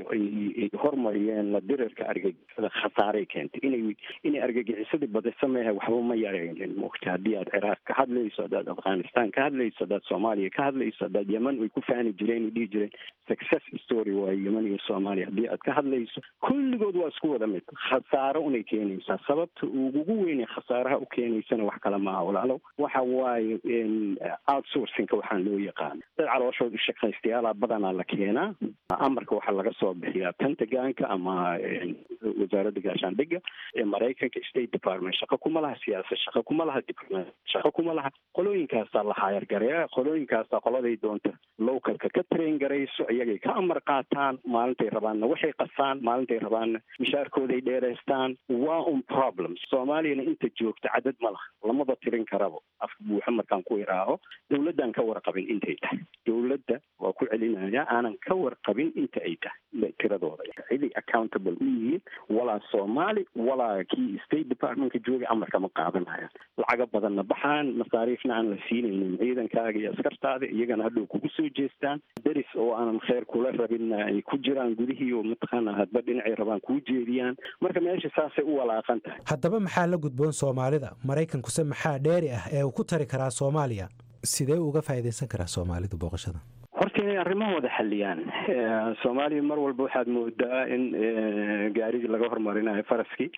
ay hormariyeen la dirirka argagixisada khasaaray keentay inay inay argagixisadii badisa mehe waxba ma yaraynin mogta haddii aad ciraaq ka hadlayso haddaad afghanistan ka hadlayso haddaad soomaaliya ka hadlayso haddaad yeman way ku faani jireen ay dhihi jireen success story waayo yeman iyo soomaaliya haddii aad ka hadlayso kulligood waa isku wada mid khasaaro unay keenaysaa sababta ugugu weynay khasaaraha u keenaysana wax kale maaha walaalow waxa waaye outsourcingka waxaan loo yaqaana dad calooshood ushaqaystayaala badanaa la keenaa amarka waxaa laga soo bixiyaa pentagonka ama wasaaradda gaashaandhigga ee maraykanka state department shaqo kuma laha siyaasad shaqo kuma laha diplomacy shaqo kuma laha qolooyinkaasaa la hayargareeya qolooyinkaasaa qoladay doonta localka ka train garayso iyagay ka amar qaataan maalintay rabaanna waxay qasaan maalintay rabaanna mishaarkooday dheeraystaan waa un problem soomaaliyana inta joogta cadad ma laha lamaba tirin karabo afka buuxa markaan ku iraaho dowladdan ka warqabin intay tahay dowladda waa ku celinaya aanan ka warqabin inta ay tahay tiradooda ciday accountable u yihiin walaa soomaali walaa kii state departmentka joogay amarka ma qaadanaya lacaga badanna baxaan masaariifna aan la siinaynin ciidankaaga iyo askartaada iyagana hadhow kugu soo jeestaan deris oo aanan kheyr kula rabinna ay ku jiraan gudihii oo mataqaana hadba dhinacay rabaan kuu jeediyaan marka meesha saasay u walaaqan tahay haddaba maxaa la gudboon soomaalida maraykankuse maxaa dheeri ah ee uu ku tari karaa soomaaliya sidee uga faa'iidaysan karaa soomaalidu booqashada horta inay arrimahooda xaliyaan soomaaliya mar walba waxaad moodaa in gaarigii laga hormarinayo faraskii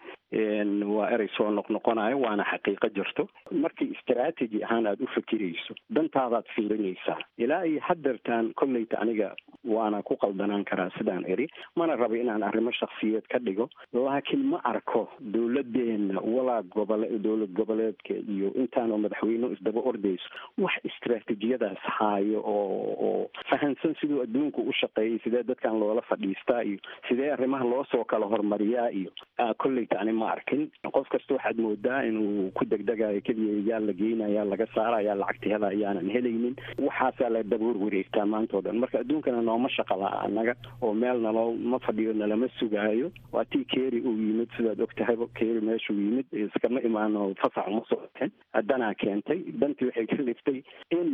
waa erey soo noqnoqonayo waana xaqiiqo jirto markii istraategi ahaan aada u fikirayso dantaadaad fiirinaysaa ilaa iyo hadeertaan kolleyta aniga waana ku qaldanaan karaa sidaan eri mana rabo inaan arrimo shaksiyeed ka dhigo laakiin ma arko dowladeena walaa gobole dowlad goboleedka iyo intaanoo madaxweyne isdaba ordayso wax istraatijiyadaas haayo oo oo fahansan siduu adduunku u shaqeeyay sidee dadkan loola fadhiistaa iyo sidee arrimaha loo soo kala hormariyaa iyo kolleyta ani ma arkin qof kasta waxaad moodaa inuu ku degdegayo keliya yaa la geynaya laga saaraya lacagta hela ayaanan helaynin waxaasaa la daboor wareegtaa maanta o dhan marka adduunkana nooma shaqa la anaga oo meel naloo ma fadhiyo nalama sugaayo waa tii keeri uu yimid sidaad og tahay keeri meeshuu yimid iskama imaano fasax uma soo baxin danaa keentay dantii waxay ka liftay in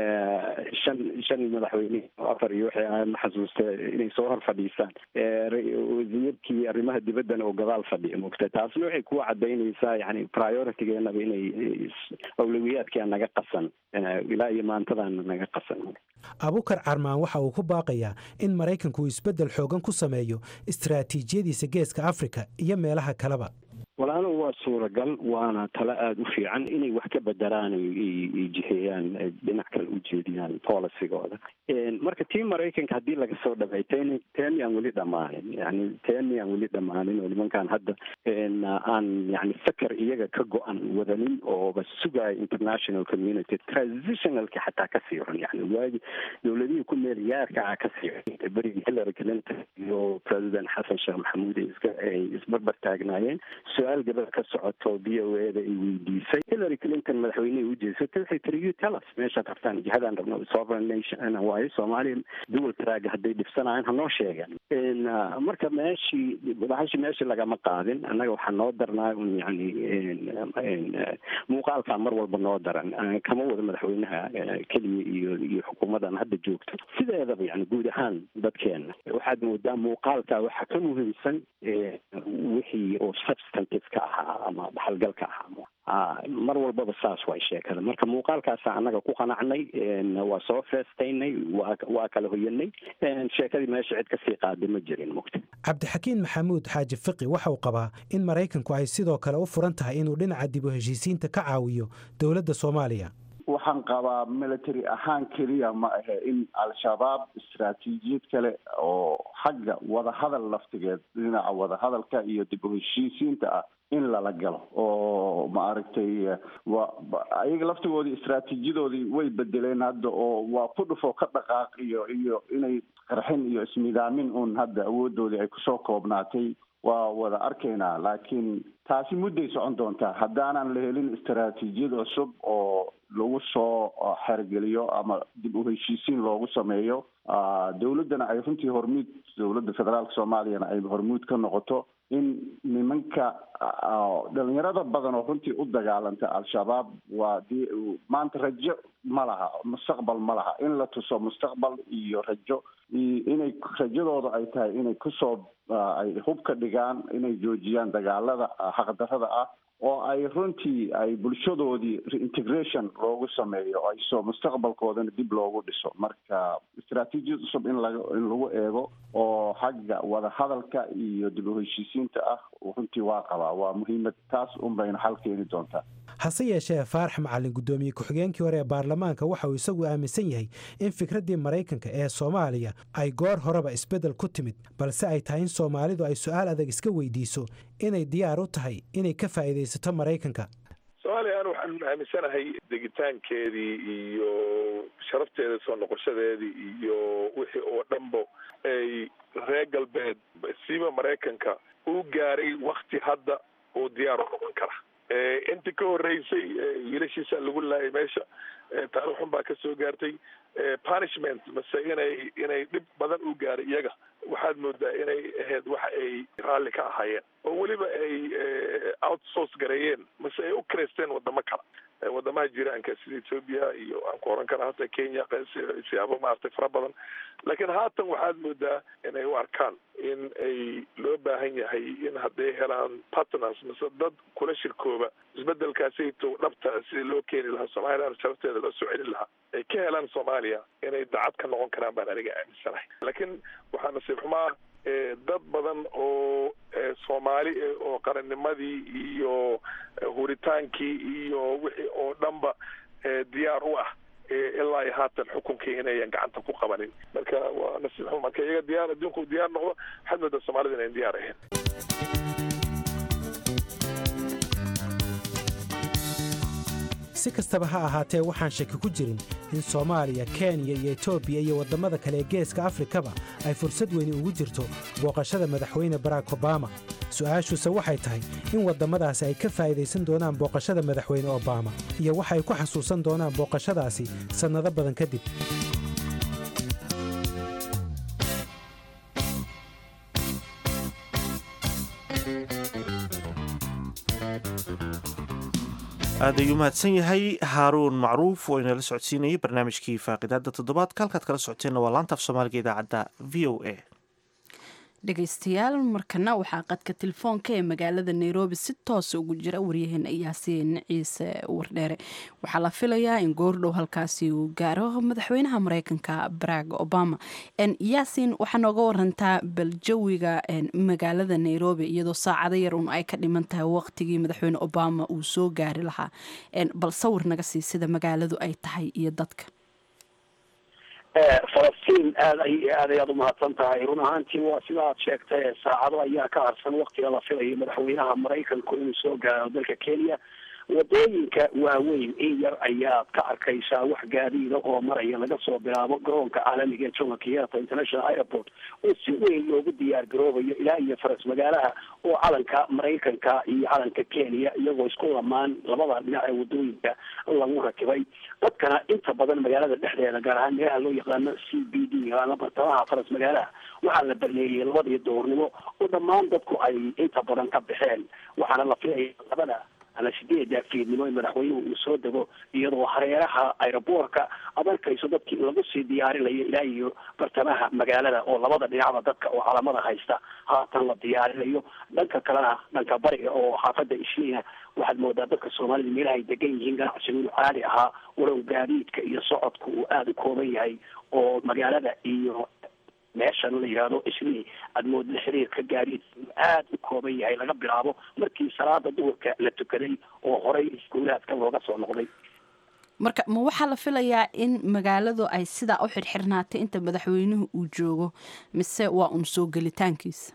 shan shan madaxweyne afar iyo waxay ahayd ma xasuusta inay soo hor fadhiisaan wasiirkii arrimaha dibaddana oo gadaal fadhiya mogta taasna waxay kuwa cadaynaysaa yani prioritigeenaba inay awlawiyaadkia naga qasan ilaa iyo maantadaana naga qasan abukar carmaan waxa uu ku baaqayaa in maraykanku uu isbeddel xoogan ku sameeyo istaraatiijiyadiisa geeska afrika iyo meelaha kaleba walaalo waa suuragal waana talo aada u fiican inay wax ka bedelaan jihiyaan dhinac kale u jeediyaan policygooda marka tii maraykanka haddii laga soo dhabay ten teni aan weli dhammaanin yani teni aan weli dhammaanin oo nimankaan hadda aan yani feker iyaga ka go-an wadanin ooba sugaayo international community transitionalka xataa ka sii xun yani waagi dowladihii ku meel gaarka ah ka sii xun berigii hillary clinton iyo president xasan sheekh maxamuud ay iska ay isbarbar taagnaayeen su-aal gabadha ka socoto b o e da ay weydiisay hillary clinton madaxweynihii ujeesatay waxay tiri you tell us meeshaad rabtaan jihadaan rabno sovereign nation waayo soomaaliya dual track hadday dhibsanayaan hanoo sheegan marka meeshii bahashi meeshii lagama qaadin annaga waxaa noo darnaa un yani muuqaalkaa mar walba noo daran kama wada madaxweynaha keliya iyo iyo xukuumadan hadda joogto sideedaba yani guud ahaan dadkeena waxaad moodaa muuqaalkaa waxaa ka muhiimsan wixii oo substantive ka ahaa ama dhaxalgalka ahaa mar walbaba saas way sheekada marka muuqaalkaasa annaga ku qanacnay waa soo feestaynay waa waa kala hoyanay sheekadii meesha cid kasii qaaday ma jirin mugta cabdixakiin maxamuud xaaji fiqi waxa uu qabaa in maraykanku ay sidoo kale u furan tahay inuu dhinaca dib u heshiisiinta ka caawiyo dowladda soomaaliya waxaan qabaa military ahaan keliya ma ahe in al-shabaab istaraatiijiyad kale oo xagga wadahadal laftigeed dhinaca wadahadalka iyo dib u heshiisiinta ah in lala galo oo maaragtay wa ayaga laftigoodii istraatiijiyadoodii way bedeleen hadda oo waa ku dhufo ka dhaqaaq iyo iyo inay qarxin iyo ismidaamin uun hadda awoodoodii ay kusoo koobnaatay waa wada arkaynaa laakiin taasi mudday socon doontaa haddaanan la helin istaraatiijiyad cusub oo lagu soo xergeliyo ama dib u heshiisiin loogu sameeyo dowladdana ay runtii hormuud dowladda federaalka soomaaliyana ay hormuud ka noqoto in nimanka dhalinyarada badan oo runtii u dagaalanta al-shabaab waa d maanta rajo ma laha mustaqbal ma laha in la tuso mustaqbal iyo rajo inay rajadooda ay tahay inay kusoo ay hub ka dhigaan inay joojiyaan dagaalada xaqdarada ah oo ay runtii ay bulshadoodii reintegration loogu sameeyo ay soo mustaqbalkoodana dib loogu dhiso marka istraatiijiyad cusub in laga in lagu eego oo xagga wadahadalka iyo dib u heshiisiinta ah runtii waa qabaa waa muhiimad taas un bayna xal keeni doontaa hase yeeshee faarax macalin guddoomiye ku-xigeenkii hore ee baarlamaanka waxa uu isagu aaminsan yahay in fikraddii maraykanka ee soomaaliya ay goor horeba isbeddel ku timid balse ay tahay in soomaalidu ay su-aal adag iska weydiiso inay diyaar u tahay inay ka faa'iidaysato maraykanka soomaaliya anu waxaan aaminsanahay degitaankeedii iyo sharafteeda soo noqoshadeedii iyo wixii oo dhanbo ay reer galbeed siiba maraykanka uu gaaray wakti hadda uu diyaar u noqon kara intii ka horeysay wiilashiisa lagu laayay meesha taarikh xun baa kasoo gaartay punishment mase inay inay dhib badan u gaaray iyaga waxaad moodaa inay ahayd waxa ay raalli ka ahaayeen oo weliba ay outsource gareeyeen mase ay u kareysteen wadamo kale wadamaha jiraanka sida ethoobia iyo aan ku oran kara hata kenya siyaabo maaragtay fara badan laakiin haatan waxaad moodaa inay u arkaan in ay loo baahan yahay in hadday helaan partners mase dad kula shirkooba isbedelkaasayto dhabta sida loo keeni lahaa somalilan sharafteeda loo soo celin lahaa ay ka helaan soomaaliya inay dacad ka noqon karaan baan aniga aaminsanahay laakiin waxaa nasiib xumaa dad badan oo soomaali oo qarannimadii iyo huritaankii iyo wixii oo dhanba diyaar u ah ilaa iyo haatan xukunkii inayan gacanta ku qabanin marka waa nasiib xuma marka iyaga diyaar adduunku diyaar noqdo waxaad moodaa soomaalida inayn diyaar ahayn si kastaba ha ahaatee waxaan shaki ku jirin in soomaaliya kenya iyo etoobiya iyo waddamada kale ee geeska afrikaba ay fursad weyni ugu jirto booqashada madaxweyne barack obama su-aashuuse waxay tahay in waddamadaasi ay ka faa'idaysan doonaan booqashada madaxweyne obama iyo waxa ay ku xasuusan doonaan booqashadaasi sannado badan kadib aad ayuu mahadsan yahay haaruun macruuf oo inala socodsiinayay barnaamijkii faaqidaada toddobaadka halkaad kala socoteenna waa laanta af soomaaliga idaacadda v o a dhegaystayaal markana waxaa qadka telefoonka ee magaalada nairobi si toosa ugu jira waryaheena yaasiin ciise wardheere waxaa la filayaa in goordhow halkaasi uu gaaro madaxweynaha mareykanka barack obama yaasiin waxaa nooga warantaa baljawiga magaalada nairobi iyadoo saacado yar un ay ka dhiman tahay waqtigii madaxweyne obama uu soo gaari lahaa bal sawir naga sii sida magaaladu ay tahay iyo dadka falastiin aad ay aad ayaad umahadsan tahay run ahaantii waa sida aad sheegtay saacado ayaa ka harsan waktiga la filayo madaxweynaha maraykanku inuu soo gaaro dalka kenya wadooyinka waaweyn in yar ayaad ka arkaysaa wax gaadiida oo maraya laga soo bilaabo garoonka caalamiga ee jomo kenyatta international airport oo si weyn loogu diyaar garoobayo ilaa iyo faras magaalaha oo calanka maraykanka iyo calanka kenya iyagoo isku lamaan labada dhinac ee wadooyinka lagu rakibay dadkana inta badan magaalada dhexdeeda gaar ahaan meelaha loo yaqaano c b d bartamaha faras magaalaha waxaa la baneeyey labadii doornimo oo dhammaan dadku ay inta badan ka baxeen waxaana la filaya labada ama sideeda fiidnimo in madaxweynuhu uu soo dego iyadoo hareeraha aeroboortka ad arkayso dadkii lagu sii diyaarinayo ilaa iyo bartamaha magaalada oo labada dhinacba dadka oo calamada haysta haatan la diyaarinayo dhanka kalena dhanka bariga oo xaafada ishiina waxaad moodaa dadka soomaalida meelaha ay degan yihiin ganacsigu inuu caadi ahaa walow gaadiidka iyo socodku uu aada u kooban yahay oo magaalada iyo meeshan la yidhaahdo islii aada moodada xiriirka gaadiid aada u kooban yahay laga bilaabo markii salaada duhurka la tukaday oo horey iskuulaadka looga soo noqday marka ma waxaa la filayaa in magaaladu ay sidaa u xirxirnaatay inta madaxweynuhu uu joogo mise waa un soo gelitaankiisa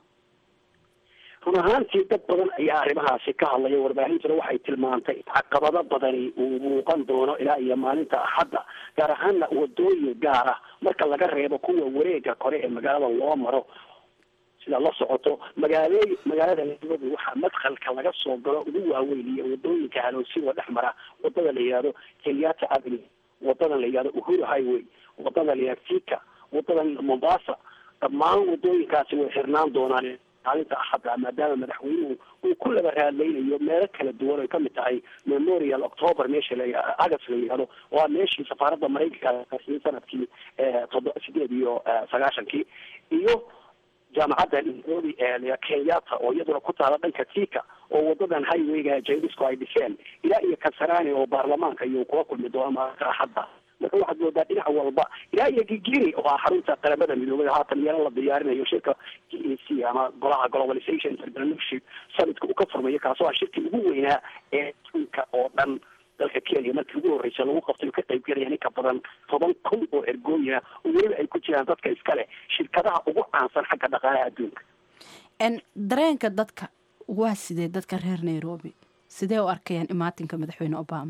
run ahaantii dad badan ayaa arrimahaasi ka hadlaya warbaahintuna waxay tilmaantay caqabado badani uu muuqan doono ilaa iyo maalinta axadda gaar ahaana wadooyin gaar ah marka laga reebo kuwa wareega kore ee magaalada loo maro sida la socoto magaalooy magaalada nairobi waxaa madkhalka laga soo galo ugu waaweyn iyo wadooyinka haloosiga dhex mara wadada la yihahdo kenyatta avenue wadada la yihahdo uhuru highway wadada la yihahdo fika wadada mombasa dhammaan wadooyinkaasi way xirnaan doonaan maalinta axadda maadaama madaxweynuhu uu ku laba raadlaynayo meelo kala duwan ay kamid tahay memorial october meesha la agast la yihahdo waa meeshii safaaradda maraykanka sanadkii todo sideed iyo sagaashankii iyo jaamacadda nairobi ee kenyatta oo iyaduna ku taala dhanka tika oo wadadan highwayga jairisku ay dhiseen ilaa iyo kasarani oo baarlamaanka iyo kula kulmi doono maalinta axadda marka waxaad moodaa dhinac walba ilaa iyo gigiri oo ah xarunta qaramada midoobay haatan iyana la diyaarinayo shirka g a c ama golaha globalization entrepreneurship summitka uu ka furmayo kaasoo ah shirkii ugu weynaa ee adduunka oo dhan dalka kenya markii ugu horreysa lagu qabtay ka qayb gelaya in ka badan toban kun oo ergooyina oo weliba ay ku jiraan dadka iska leh shirkadaha ugu caansan xagga dhaqaalaha adduunka dareenka dadka waa sidee dadka reer nairobi sidee u arkayaan imaatinka madaxweyne obama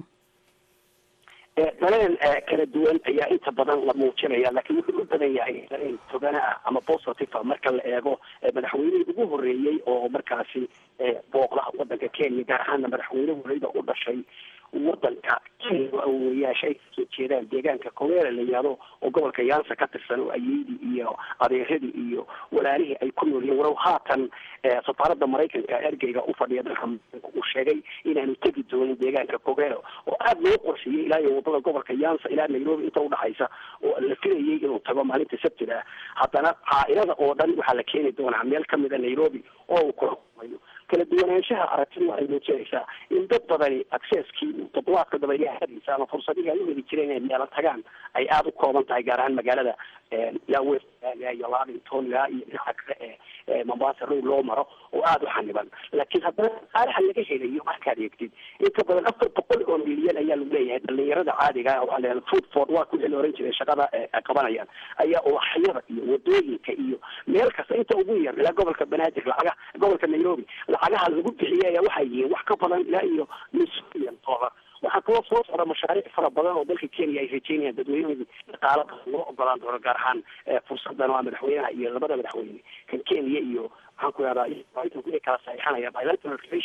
dareen kala duwan ayaa inta badan la muujinaya laakiin wuxuu u badan yahay dareen togana ah ama positive marka la eego madaxweynihii ugu horeeyey oo markaasi booqda wadanka kenya gaar ahaana madaxweyne horeyda u dhashay wadanka kenya awowayaasha ay kasoo jeedaan deegaanka koweera la yihahdo oo gobolka yaansa ka tirsan oo ayeydii iyo adeeradii iyo walaalihii ay ku nool yihiin walow haatan safaaradda maraykanka ergeyga u fadhiya dalka maraykanka uu sheegay inaanu tegi doonin deegaanka kogeero oo aada loo qorsheeyey ilaa iyo wadada gobolka yaansa ilaa nairobi inta udhaxaysa oo la filayay inuu tago maalinta sabtida ah haddana caailada oo dhan waxaa la keeni doonaa meel kamida nairobi oo uu kula kulmayo kala duwanaanshaha aragtidu waxay muujinaysaa in dad badani accesskii toddobaadka dabayaahadiisa ama fursadihii ay u heli jireen inay meelo tagaan ay aada u kooban tahay gaar ahaan magaalada ilaa west iyo lavington ilaa iyo dhinaca kale ee mombasa road loo maro oo aada u xaniban laakiin haddana aalaha laga helayo markaad eegtid inta badan afar boqol oo milyan ayaa lagu leeyahay dhalinyarada caadiga ah waxaa la yihahda food ford waa kuwii la oran jiray shaqada qabanayaan ayaa uwaxyada iyo wadooyinka iyo meel kasta inta ugu yar ilaa gobolka banaadir lacaga gobolka nairobi lacagaha lagu bixiyay ayaa waxay yihiin wax ka badan ilaa iyo nus milyan dollar waxaa kaloo soo socda mashaariic fara badan oo dalka kenya ay rajeynayaan dadweynahoodii dhaqaala badan loo ogolaan doono gaar ahaan fursadan waa madaxweynaha iyo labada madaxweyne kan kenya iyo maxaan ku ihahdaa inay kala saxiixanaya bilateral relations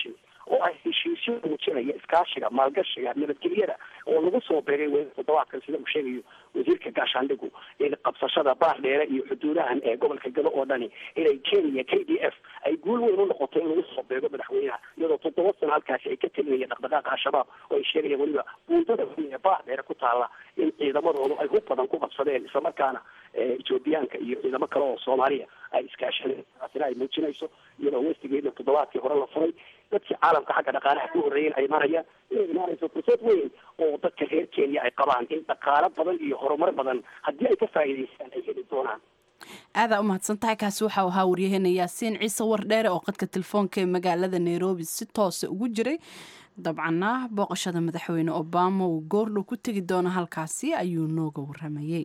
oo ah heshiisyo muujinaya iskaashiga maalgashiga nabadgelyada oo lagu soo beegay w toddobaadkan sida uu sheegayo wasiirka gaashaandhigu in qabsashada baar dheere iyo xuduudahan ee gobolka gado oo dhani inay kenya k d f ay guul weyn u noqoto in lagu soo beego madaxweynaha iyadoo toddoba sano halkaasi ay ka telinayeen dhaqdhaqaaqa al-shabaab oo ay sheegayaan weliba buundada weyn ee baar dheere ku taala in ciidamadoodu ay hub badan ku qabsadeen islamarkaana ethoobiyaanka iyo ciidamo kale oo soomaaliya ay iskaashadeen taasina ay muujinayso iyadoo westigeeda toddobaadkii hore la furay dadkii caalamka xagga dhaqaalaha ku horreeyeen ay marayaan inay imaanayso fursad weyn oo dadka reer kenya ay qabaan in dhaqaalo badan iyo horumar badan haddii ay ka faa'iidaystaan ay heli doonaan aadaa u mahadsantahay kaasi waxau ahaa waryaheena yaasiin ciise wardheere oo qadka telefoonka ee magaalada nairobi si toosa ugu jiray dabcanna booqashada madaxweyne obama uu goordhow ku tegi doono halkaasi ayuu nooga waramayey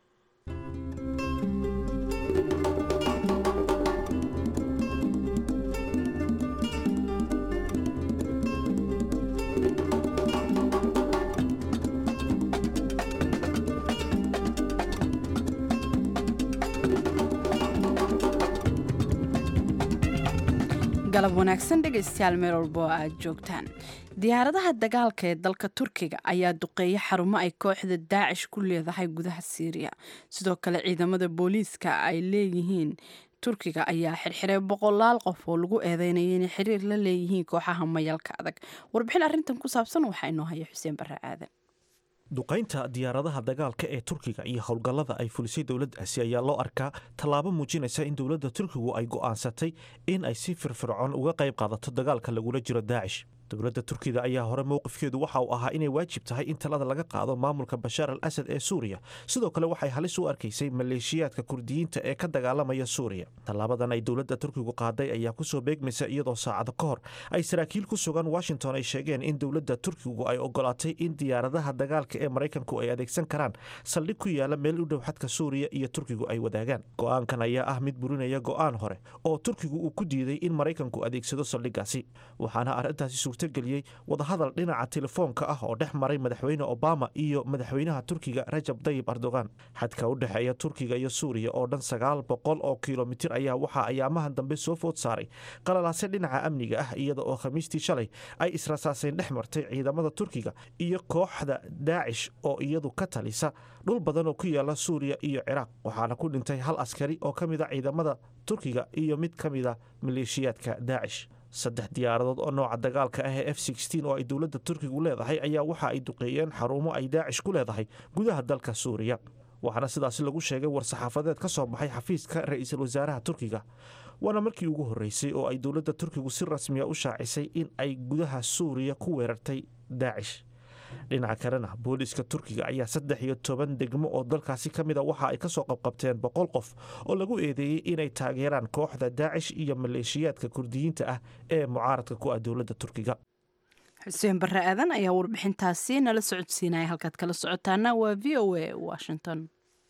galab wanaagsan dhegaystayaal meel walbo oo aad joogtaan diyaaradaha dagaalka ee dalka turkiga ayaa duqeeya xarumo ay kooxda daacish ku leedahay gudaha siiriya sidoo kale ciidamada booliiska ay leeyihiin turkiga ayaa xirxiray boqolaal qof oo lagu eedeynaya inay xiriir la leeyihiin kooxaha mayalka adag warbixin arrintan ku saabsan waxaa inoo haya xuseen barre aadan duqaynta diyaaradaha dagaalka ee turkiga iyo howlgallada ay fulisay dowladdaasi ayaa loo arkaa tallaabo muujinaysa in dowladda turkigu ay go'aansatay in ay si firfircoon uga qayb qaadato dagaalka lagula jiro daacish dowladda turkida ayaa hore mowqifkeedu waxa uu ahaa inay waajib tahay in talada laga qaado maamulka bashaar al asad ee suuriya sidoo kale waxay halis u arkaysay maleeshiyaadka kurdiyiinta ee ka dagaalamaya suuriya tallaabadan ay dowladda turkigu qaaday ayaa kusoo beegmaysa iyadoo saacado ka hor ay saraakiil ku sugan washington ay sheegeen in dowladda turkigu ay ogolaatay in diyaaradaha dagaalka ee maraykanku ay adeegsan karaan saldhig ku yaala meel u dhow xadka suuriya iyo turkigu ay wadaagaan go'aankan ayaa ah mid burinaya go'aan hore oo turkigu uu ku diiday in maraykanku adeegsado saldhiggaasi waxaana arrintaasi geliyey wadahadal dhinaca telefoonka ah oo dhex maray madaxweyne obama iyo madaxweynaha turkiga rajab dayib erdogan xadka u dhexeeya turkiga iyo suuriya oo dhan sagaal boqol oo kilomitir ayaa waxaa ayaamahan dambe soo food saaray qalalaase dhinaca amniga ah iyada oo khamiistii shalay ay israsaaseen dhex martay ciidamada turkiga iyo kooxda daacish oo iyadu ka talisa dhul badan oo ku yaala suuriya iyo ciraaq waxaana ku dhintay hal askari oo ka mid a ciidamada turkiga iyo mid ka mid a maleeshiyaadka daacish saddex diyaaradood oo nooca dagaalka ah ee f oo ay dowladda turkigu leedahay ayaa waxa ay duqeeyeen xarumo ay daacish ku leedahay gudaha dalka suuriya waxaana sidaasi lagu sheegay war-saxaafadeed ka soo baxay xafiiska ra-iisul wasaaraha turkiga waana markii ugu horreysay oo ay dowladda turkigu si rasmiya u shaacisay in ay gudaha suuriya ku weerartay daacish dhinaca kalena booliiska turkiga ayaa saddex iyo toban degmo oo dalkaasi ka mida waxa ay ka soo qabqabteen boqol qof oo lagu eedeeyey inay taageeraan kooxda daacish iyo maleeshiyaadka kurdiyiinta ah ee mucaaradka ku ah dowladda turkiga xuseen barre aadan ayaa warbixintaasi nala socodsiinaya halkaad kala socotaana waa v o a washington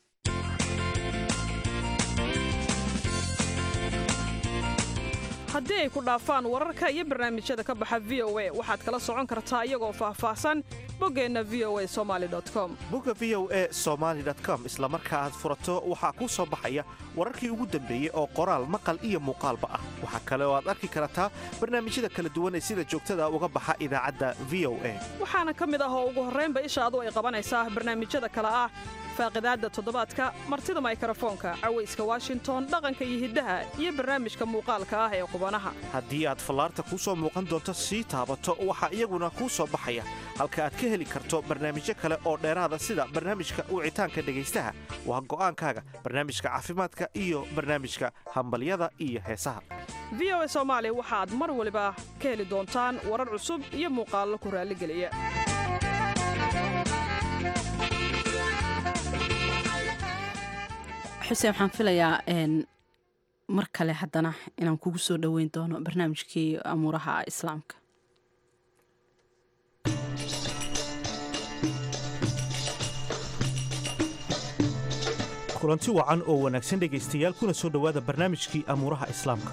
haddii ay ku dhaafaan wararka iyo barnaamijyada ka baxa v o a waxaad kala socon kartaa iyagoo faahfaahsan boggeenna v o a somali com bogga v o a somaali com isla marka aad furato waxaa kuu soo baxaya wararkii ugu dambeeyey oo qoraal maqal iyo muuqaalba ah waxaa kale oo aad arki kartaa barnaamijyada kala duwan ee sida joogtada uga baxa idaacadda v o a waxaana ka mid ah oo ugu horraynba ishaadu ay qabanaysaa barnaamijyada kale ah faaqidaadda toddobaadka martida maykarafoonka cawayska washington dhaqanka iyo hiddaha iyo barnaamijka muuqaalka ah ee qubanaha haddii aad fallaarta kuu soo muuqan doonto sii taabato waxaa iyaguna kuu soo baxaya halka aad ka heli karto barnaamijyo kale oo dheeraada sida barnaamijka wicitaanka dhegaystaha waa go'aankaaga barnaamijka caafimaadka iyo barnaamijka hambalyada iyo heesaha v o a soomaali waxaad mar waliba ka heli doontaan warar cusub iyo muuqaallo ku raalligeliya xuseen waxaan filayaa mar kale haddana inaan kugu soo dhoweyn doono barnaamijkii amuuraha islaamka kulanti wacan oo wanaagsan dhegaystayaal kuna soo dhowaada barnaamijkii amuuraha islaamka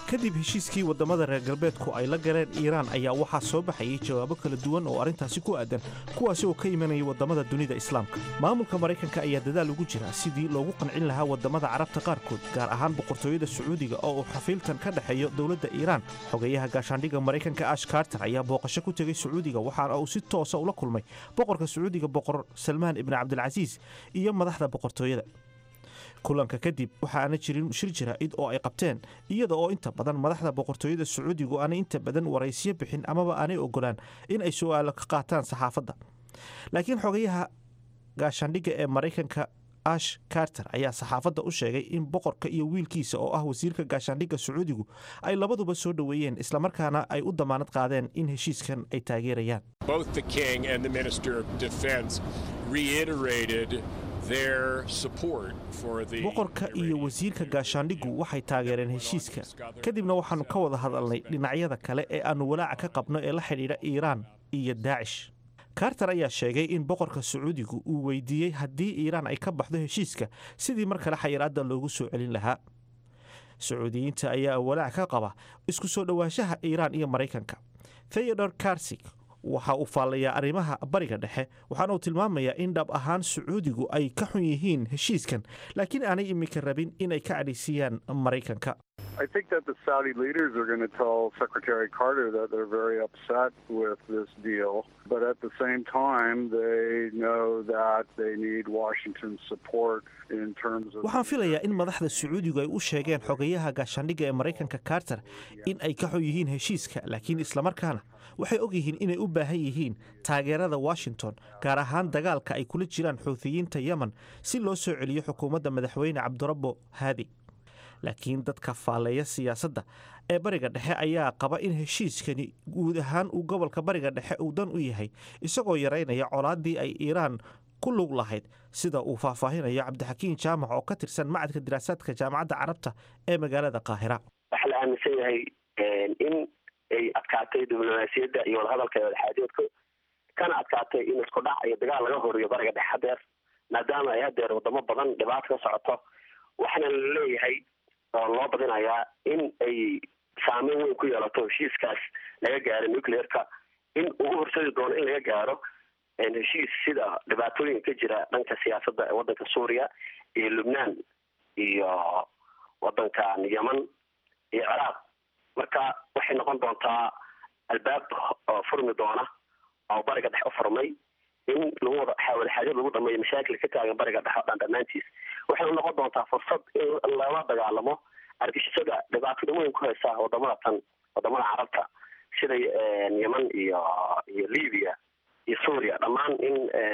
kadib heshiiskii waddamada reer galbeedku ay la galeen iiraan ayaa waxaa soo baxayay jawaabo kala duwan oo arrintaasi ku aadan kuwaasi oo ka imanayay waddamada dunida islaamka maamulka maraykanka ayaa dadaal ugu jira sidii loogu qancin lahaa waddamada carabta qaarkood gaar ahaan boqortooyada sacuudiga oo uu xafiiltan ka dhexeeyo dowladda iiraan xogeyaha gaashaandhigga maraykanka ash carter ayaa booqasho ku tegey sacuudiga waxaana uu si toosa ula kulmay boqorka sacuudiga boqor salmaan ibni cabdilcasiis iyo madaxda boqortooyada kulanka kadib waxaana jirin shir jaraa'id oo ay qabteen iyada oo inta badan madaxda boqortooyada sacuudigu aanay inta badan waraysiyo bixin amaba aanay ogolaan in ay su'aalo ka qaataan saxaafadda laakiin xogayaha gaashaandhigga ee maraykanka ash carter ayaa saxaafadda u sheegay in boqorka iyo wiilkiisa oo ah wasiirka gaashaandhigga sacuudigu ay labaduba soo dhoweeyeen islamarkaana ay u damaanad qaadeen in heshiiskan ay taageerayaan Both the king and the minister of defense reiterated their support for the boqorka iyo wasiirka gaashaandhiggu waxay taageereen heshiiska kadibna waxaannu ka wada hadalnay dhinacyada kale ee aannu walaaca ka qabno ee la xidhiidha iiraan iyo daacish carter ayaa sheegay in boqorka sacuudigu uu weydiiyey haddii iiraan ay ka baxdo heshiiska sidii mar kale xayiraadda loogu soo celin lahaa sacuudiyiinta ayaa walaac ka qaba isku soo dhowaanshaha iiraan iyo maraykanka theodor karsig waxa uu faallayaa arrimaha bariga dhexe waxaana uu tilmaamayaa in dhab ahaan sacuudigu ay ka xun yihiin heshiiskan laakiin aanay iminka rabin inay ka cadhaysiyaan maraykanka I think that the Saudi leaders are going to tell Secretary Carter that they're very upset with this deal, but at the same time, they know that they need Washington's support in terms of. waxaan filayaa in madaxda sacuudigu ay u sheegeen xogayaha gaashaandhigga ee maraykanka carter in ay ka xun yihiin heshiiska laakiin islamarkaana waxay og yihiin inay u baahan yihiin taageerada washington gaar ahaan dagaalka ay kula jiraan xuuthiyiinta yemen si loo soo celiyo xukuumadda madaxweyne cabdirabbo haadi laakiin dadka faalleeya siyaasadda ee bariga dhexe ayaa qaba in heshiiskani guud ahaan uu gobolka bariga dhexe uu dan u yahay isagoo yaraynaya colaaddii ay iiraan ku lug lahayd sida uu faahfaahinayo cabdixakiin jaamac oo ka tirsan macadka diraasaadka jaamacadda carabta ee magaalada qaahira waxaa la aaminsan yahay in ay adkaatay diblomaasiyadda iyo wadahadalka ee wadaxaajoodka kana adkaatay in isku dhac iyo dagaal laga horiyo bariga dhexe hadeer maadaama ay hadeer wadamo badan dhibaato ka socoto waxaana la leeyahay oo loo badinayaa in ay saameyn weyn ku yeelato heshiiskaas laga gaaro nuclearka in ugu horsadi doono in laga gaaro heshiis sida dhibaatooyinka ka jira dhanka siyaasadda ee waddanka suuriya iyo lubnaan iyo waddankan yeman iyo ciraaq marka waxay noqon doontaa albaab oo furmi doona oo bariga dhex u furmay in lagu wada wadaxaajad lagu dhameeyo mashaakil ka taagan bariga dhexe o dhan dhammaantiis waxayna noqon doontaa fursad in lala dagaalamo argixisada dhibaatada weyn ku haysa wadamada tan wadamada carabta sida yeman iyo iyo libya iyo suuriya dhammaan in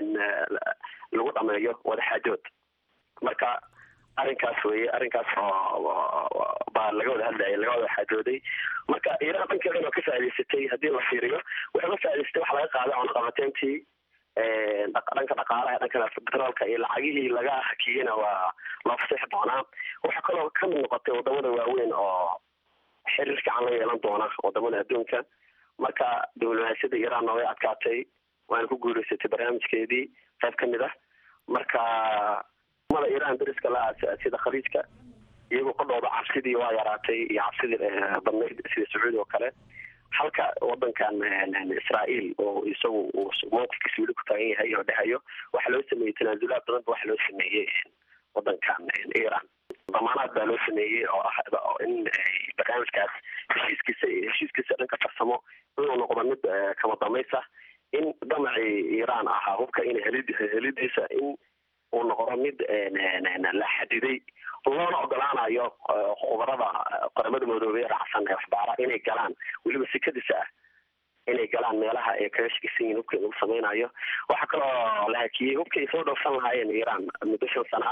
lagu dhameeyo wadaxaajood marka arrinkaas weye arrinkaas oo baa laga wada hadlaya laga wada xaajooday marka iiraan dhankeeda inoo ka faa'idaysatay haddii la fiiriyo waxay ka faa'idaysatay waxa laga qaaday cunaqabateyntii dhanka dhaqaalaha dhanka petroolka iyo lacagihii laga hakiyena waa loo faseexi doonaa waxaa kaloo kamid noqotay wadamada waaweyn oo xiriir fiican la yeelan doona wadamada adduunka marka diblomaasiyadda iiraan way adkaatay waana ku guuleysatay barnaamijkeedii qayb ka mid ah marka mada iiraan dariska la sida khaliijka iyagoo qodhooda cabsidii waa yaraatay iyo cabsidii badnayd sida sacuudi oo kale halka wadankan israael oo isagu uu mowqifkiisa weli ku taagan yahay oo dhahayo waxaa loo sameeyey tanaasulaad badan ba waxa loo sameeyey wadankan iran damaanaad baa loo sameeyey oo ah in barnaamijkaas heshiiskiisa heshiiskiisa dhanka farsamo inuu noqdo mid kama damaysa in damacii iran ahaa hubka in helid helidiisa in uu noqdo mid la xadiday loona ogolaanayo khubarada qaramada midoobey raacsan ee waxbaara inay galaan weliba sikadiisa ah inay galaan meelaha ay kaga shakisan yihin hubka lagu sameynayo waxaa kaloo la hakiyey hubka ay soo dhowrsan lahaayeen iran muddo shan sana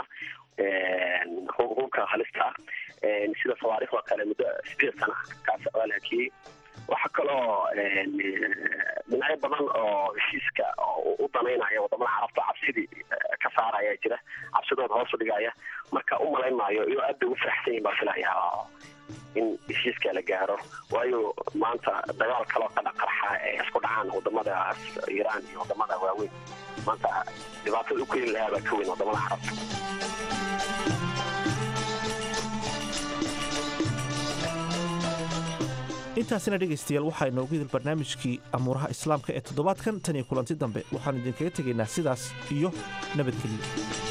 ah hubka halista ah sida sawaariikhdoo kale muddo sideed sana kaas waa la hakiyey waxaa kaloo dhinacyo badan oo heshiiska u danaynaya wadamada carabta cabsidii ka saaraya jira cabsidooda hoos u dhigaya marka u malayn maayo iyo aad bay ugu faraxsan yihin baa filaya in heshiiska la gaaro waayo maanta dagaal kaloo qadha qarxa ee isku dhacaan wadamadaas iiraan iyo wadamada waaweyn maanta dhibaatada u keeni lahaa baa ka weyn wadamada carabta intaasina dhegaystayaal waxaa inoogu idil barnaamijkii amuuraha islaamka ee toddobaadkan tan iyo kulanti dambe waxaan idinkaga tegaynaa sidaas iyo nabadgelyo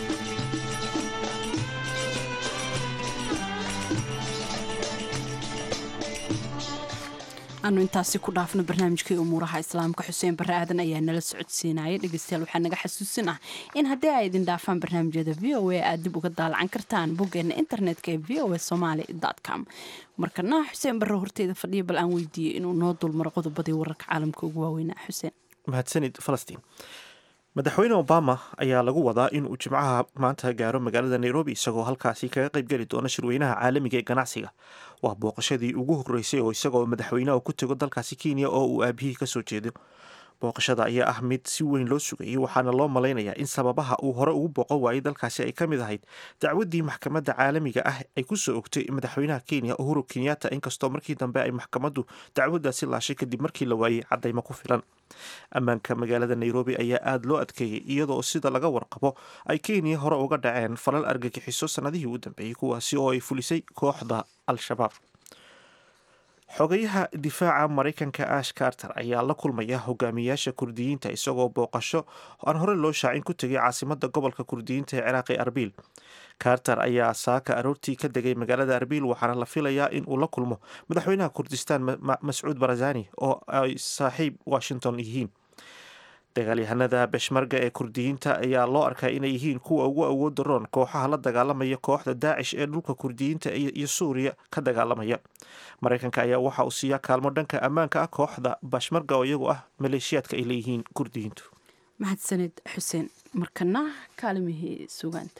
aanu intaasi ku dhaafno barnaamijkii umuuraha islaamka xuseen barre aadan ayaa nala socodsiinaya dhegeystayaal waxaa naga xasuusin ah in haddii ay idin dhaafaan barnaamijyada v o a aad dib uga daalacan kartaan boggeena internetka ee v o a somaali com markana xuseen barre horteyda fadhiya bal aan weydiiyey inuu noo dulmaro qodobadii wararka caalamka ugu waaweynaa xuseen mahadsanid falastiin madaxweyne obama ayaa lagu wadaa inuu jimcaha maanta gaaro magaalada nairobi isagoo halkaasi kaga qaybgeli doona shirweynaha caalamiga ee ganacsiga waa booqashadii ugu horeysay oo isagoo madaxweyneha ku tego dalkaasi kenya oo uu aabihii kasoo jeedo booqashada ayaa ah mid si weyn loo sugayay waxaana loo malaynayaa in sababaha uu hore ugu booqan waayay dalkaasi ay ka mid ahayd dacwaddii maxkamadda caalamiga ah ay ku soo ogtay madaxweynaha kenya uhuru kenyatta inkastoo markii dambe ay maxkamaddu dacwaddaasi laashay kadib markii la waayey caddaymo ku filan ammaanka magaalada nairobi ayaa aada loo adkeeyey iyadoo sida laga warqabo ay kenya hore uga dhaceen falal argagixiso sannadihii u dambeeyey kuwaasi oo ay fulisay kooxda al-shabaab xogayaha difaaca maraykanka ash carter ayaa la kulmaya hogaamiyaasha kurdiyiinta isagoo booqasho aan hore loo shaacin ku tegay caasimada gobolka kurdiyiinta ee ciraaqi arbiil carter ayaa saaka aroortii ka degay magaalada arbiil waxaana la filayaa in uu la kulmo madaxweynaha kurdistaan mascuud barazani oo ay saaxiib washington yihiin dagaalyahanada beshmarga ee kurdiyiinta ayaa loo arkaa inay yihiin kuwa ugu awooda roon kooxaha la dagaalamaya kooxda daacish ee dhulka kurdiyiinta iyo suuriya ka dagaalamaya maraykanka ayaa waxa uu siiyaa kaalmo dhanka ammaanka ah kooxda bashmarga oo iyagu ah maleeshiyaadka ay leeyihiin kurdiyiintu mahadsanid xuseen markana kaalimihii sugaanta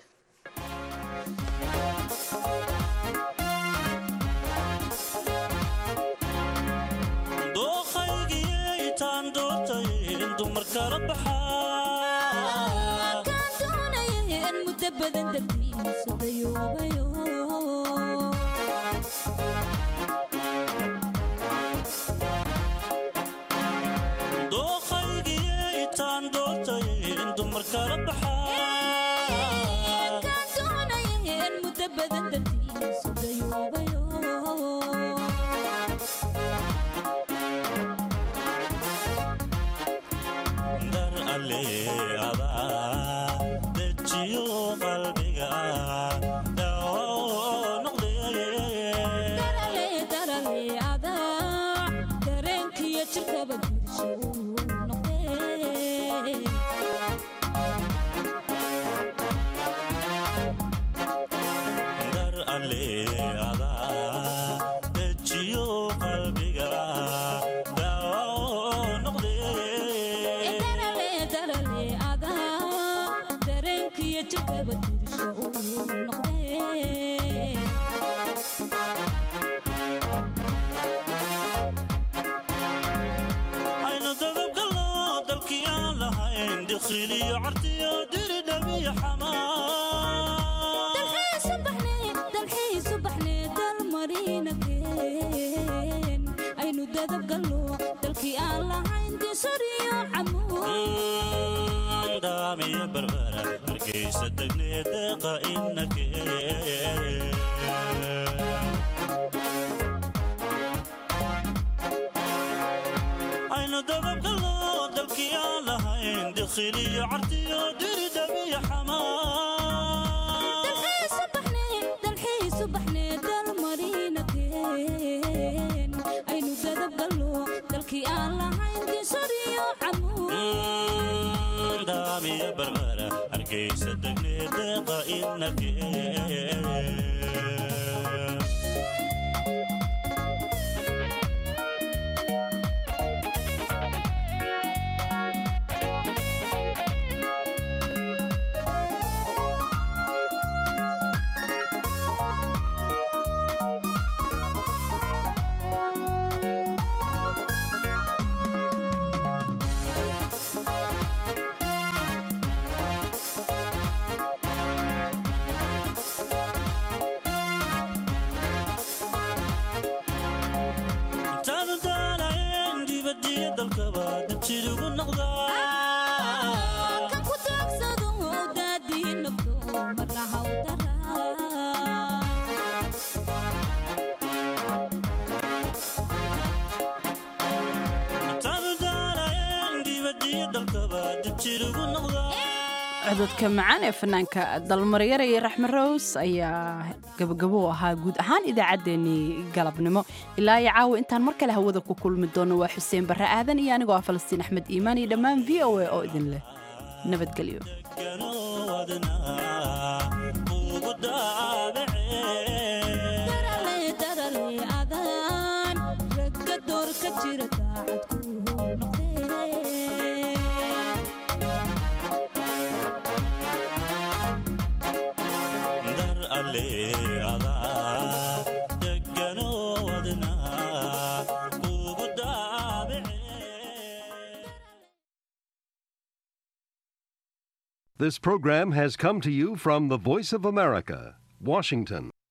cododka macaan ee fanaanka dalmaryare iyo raxme rows ayaa gabagabo u ahaa guud ahaan idaacaddeenii galabnimo ilaa iyo caawa intaan mar kale hawada ku kulmi doono waa xuseen barre aadan iyo anigoo ah falastiin axmed iimaan iyo dhammaan v o a oo idin leh nabadgelyo This program has come to you from the Voice of America, Washington.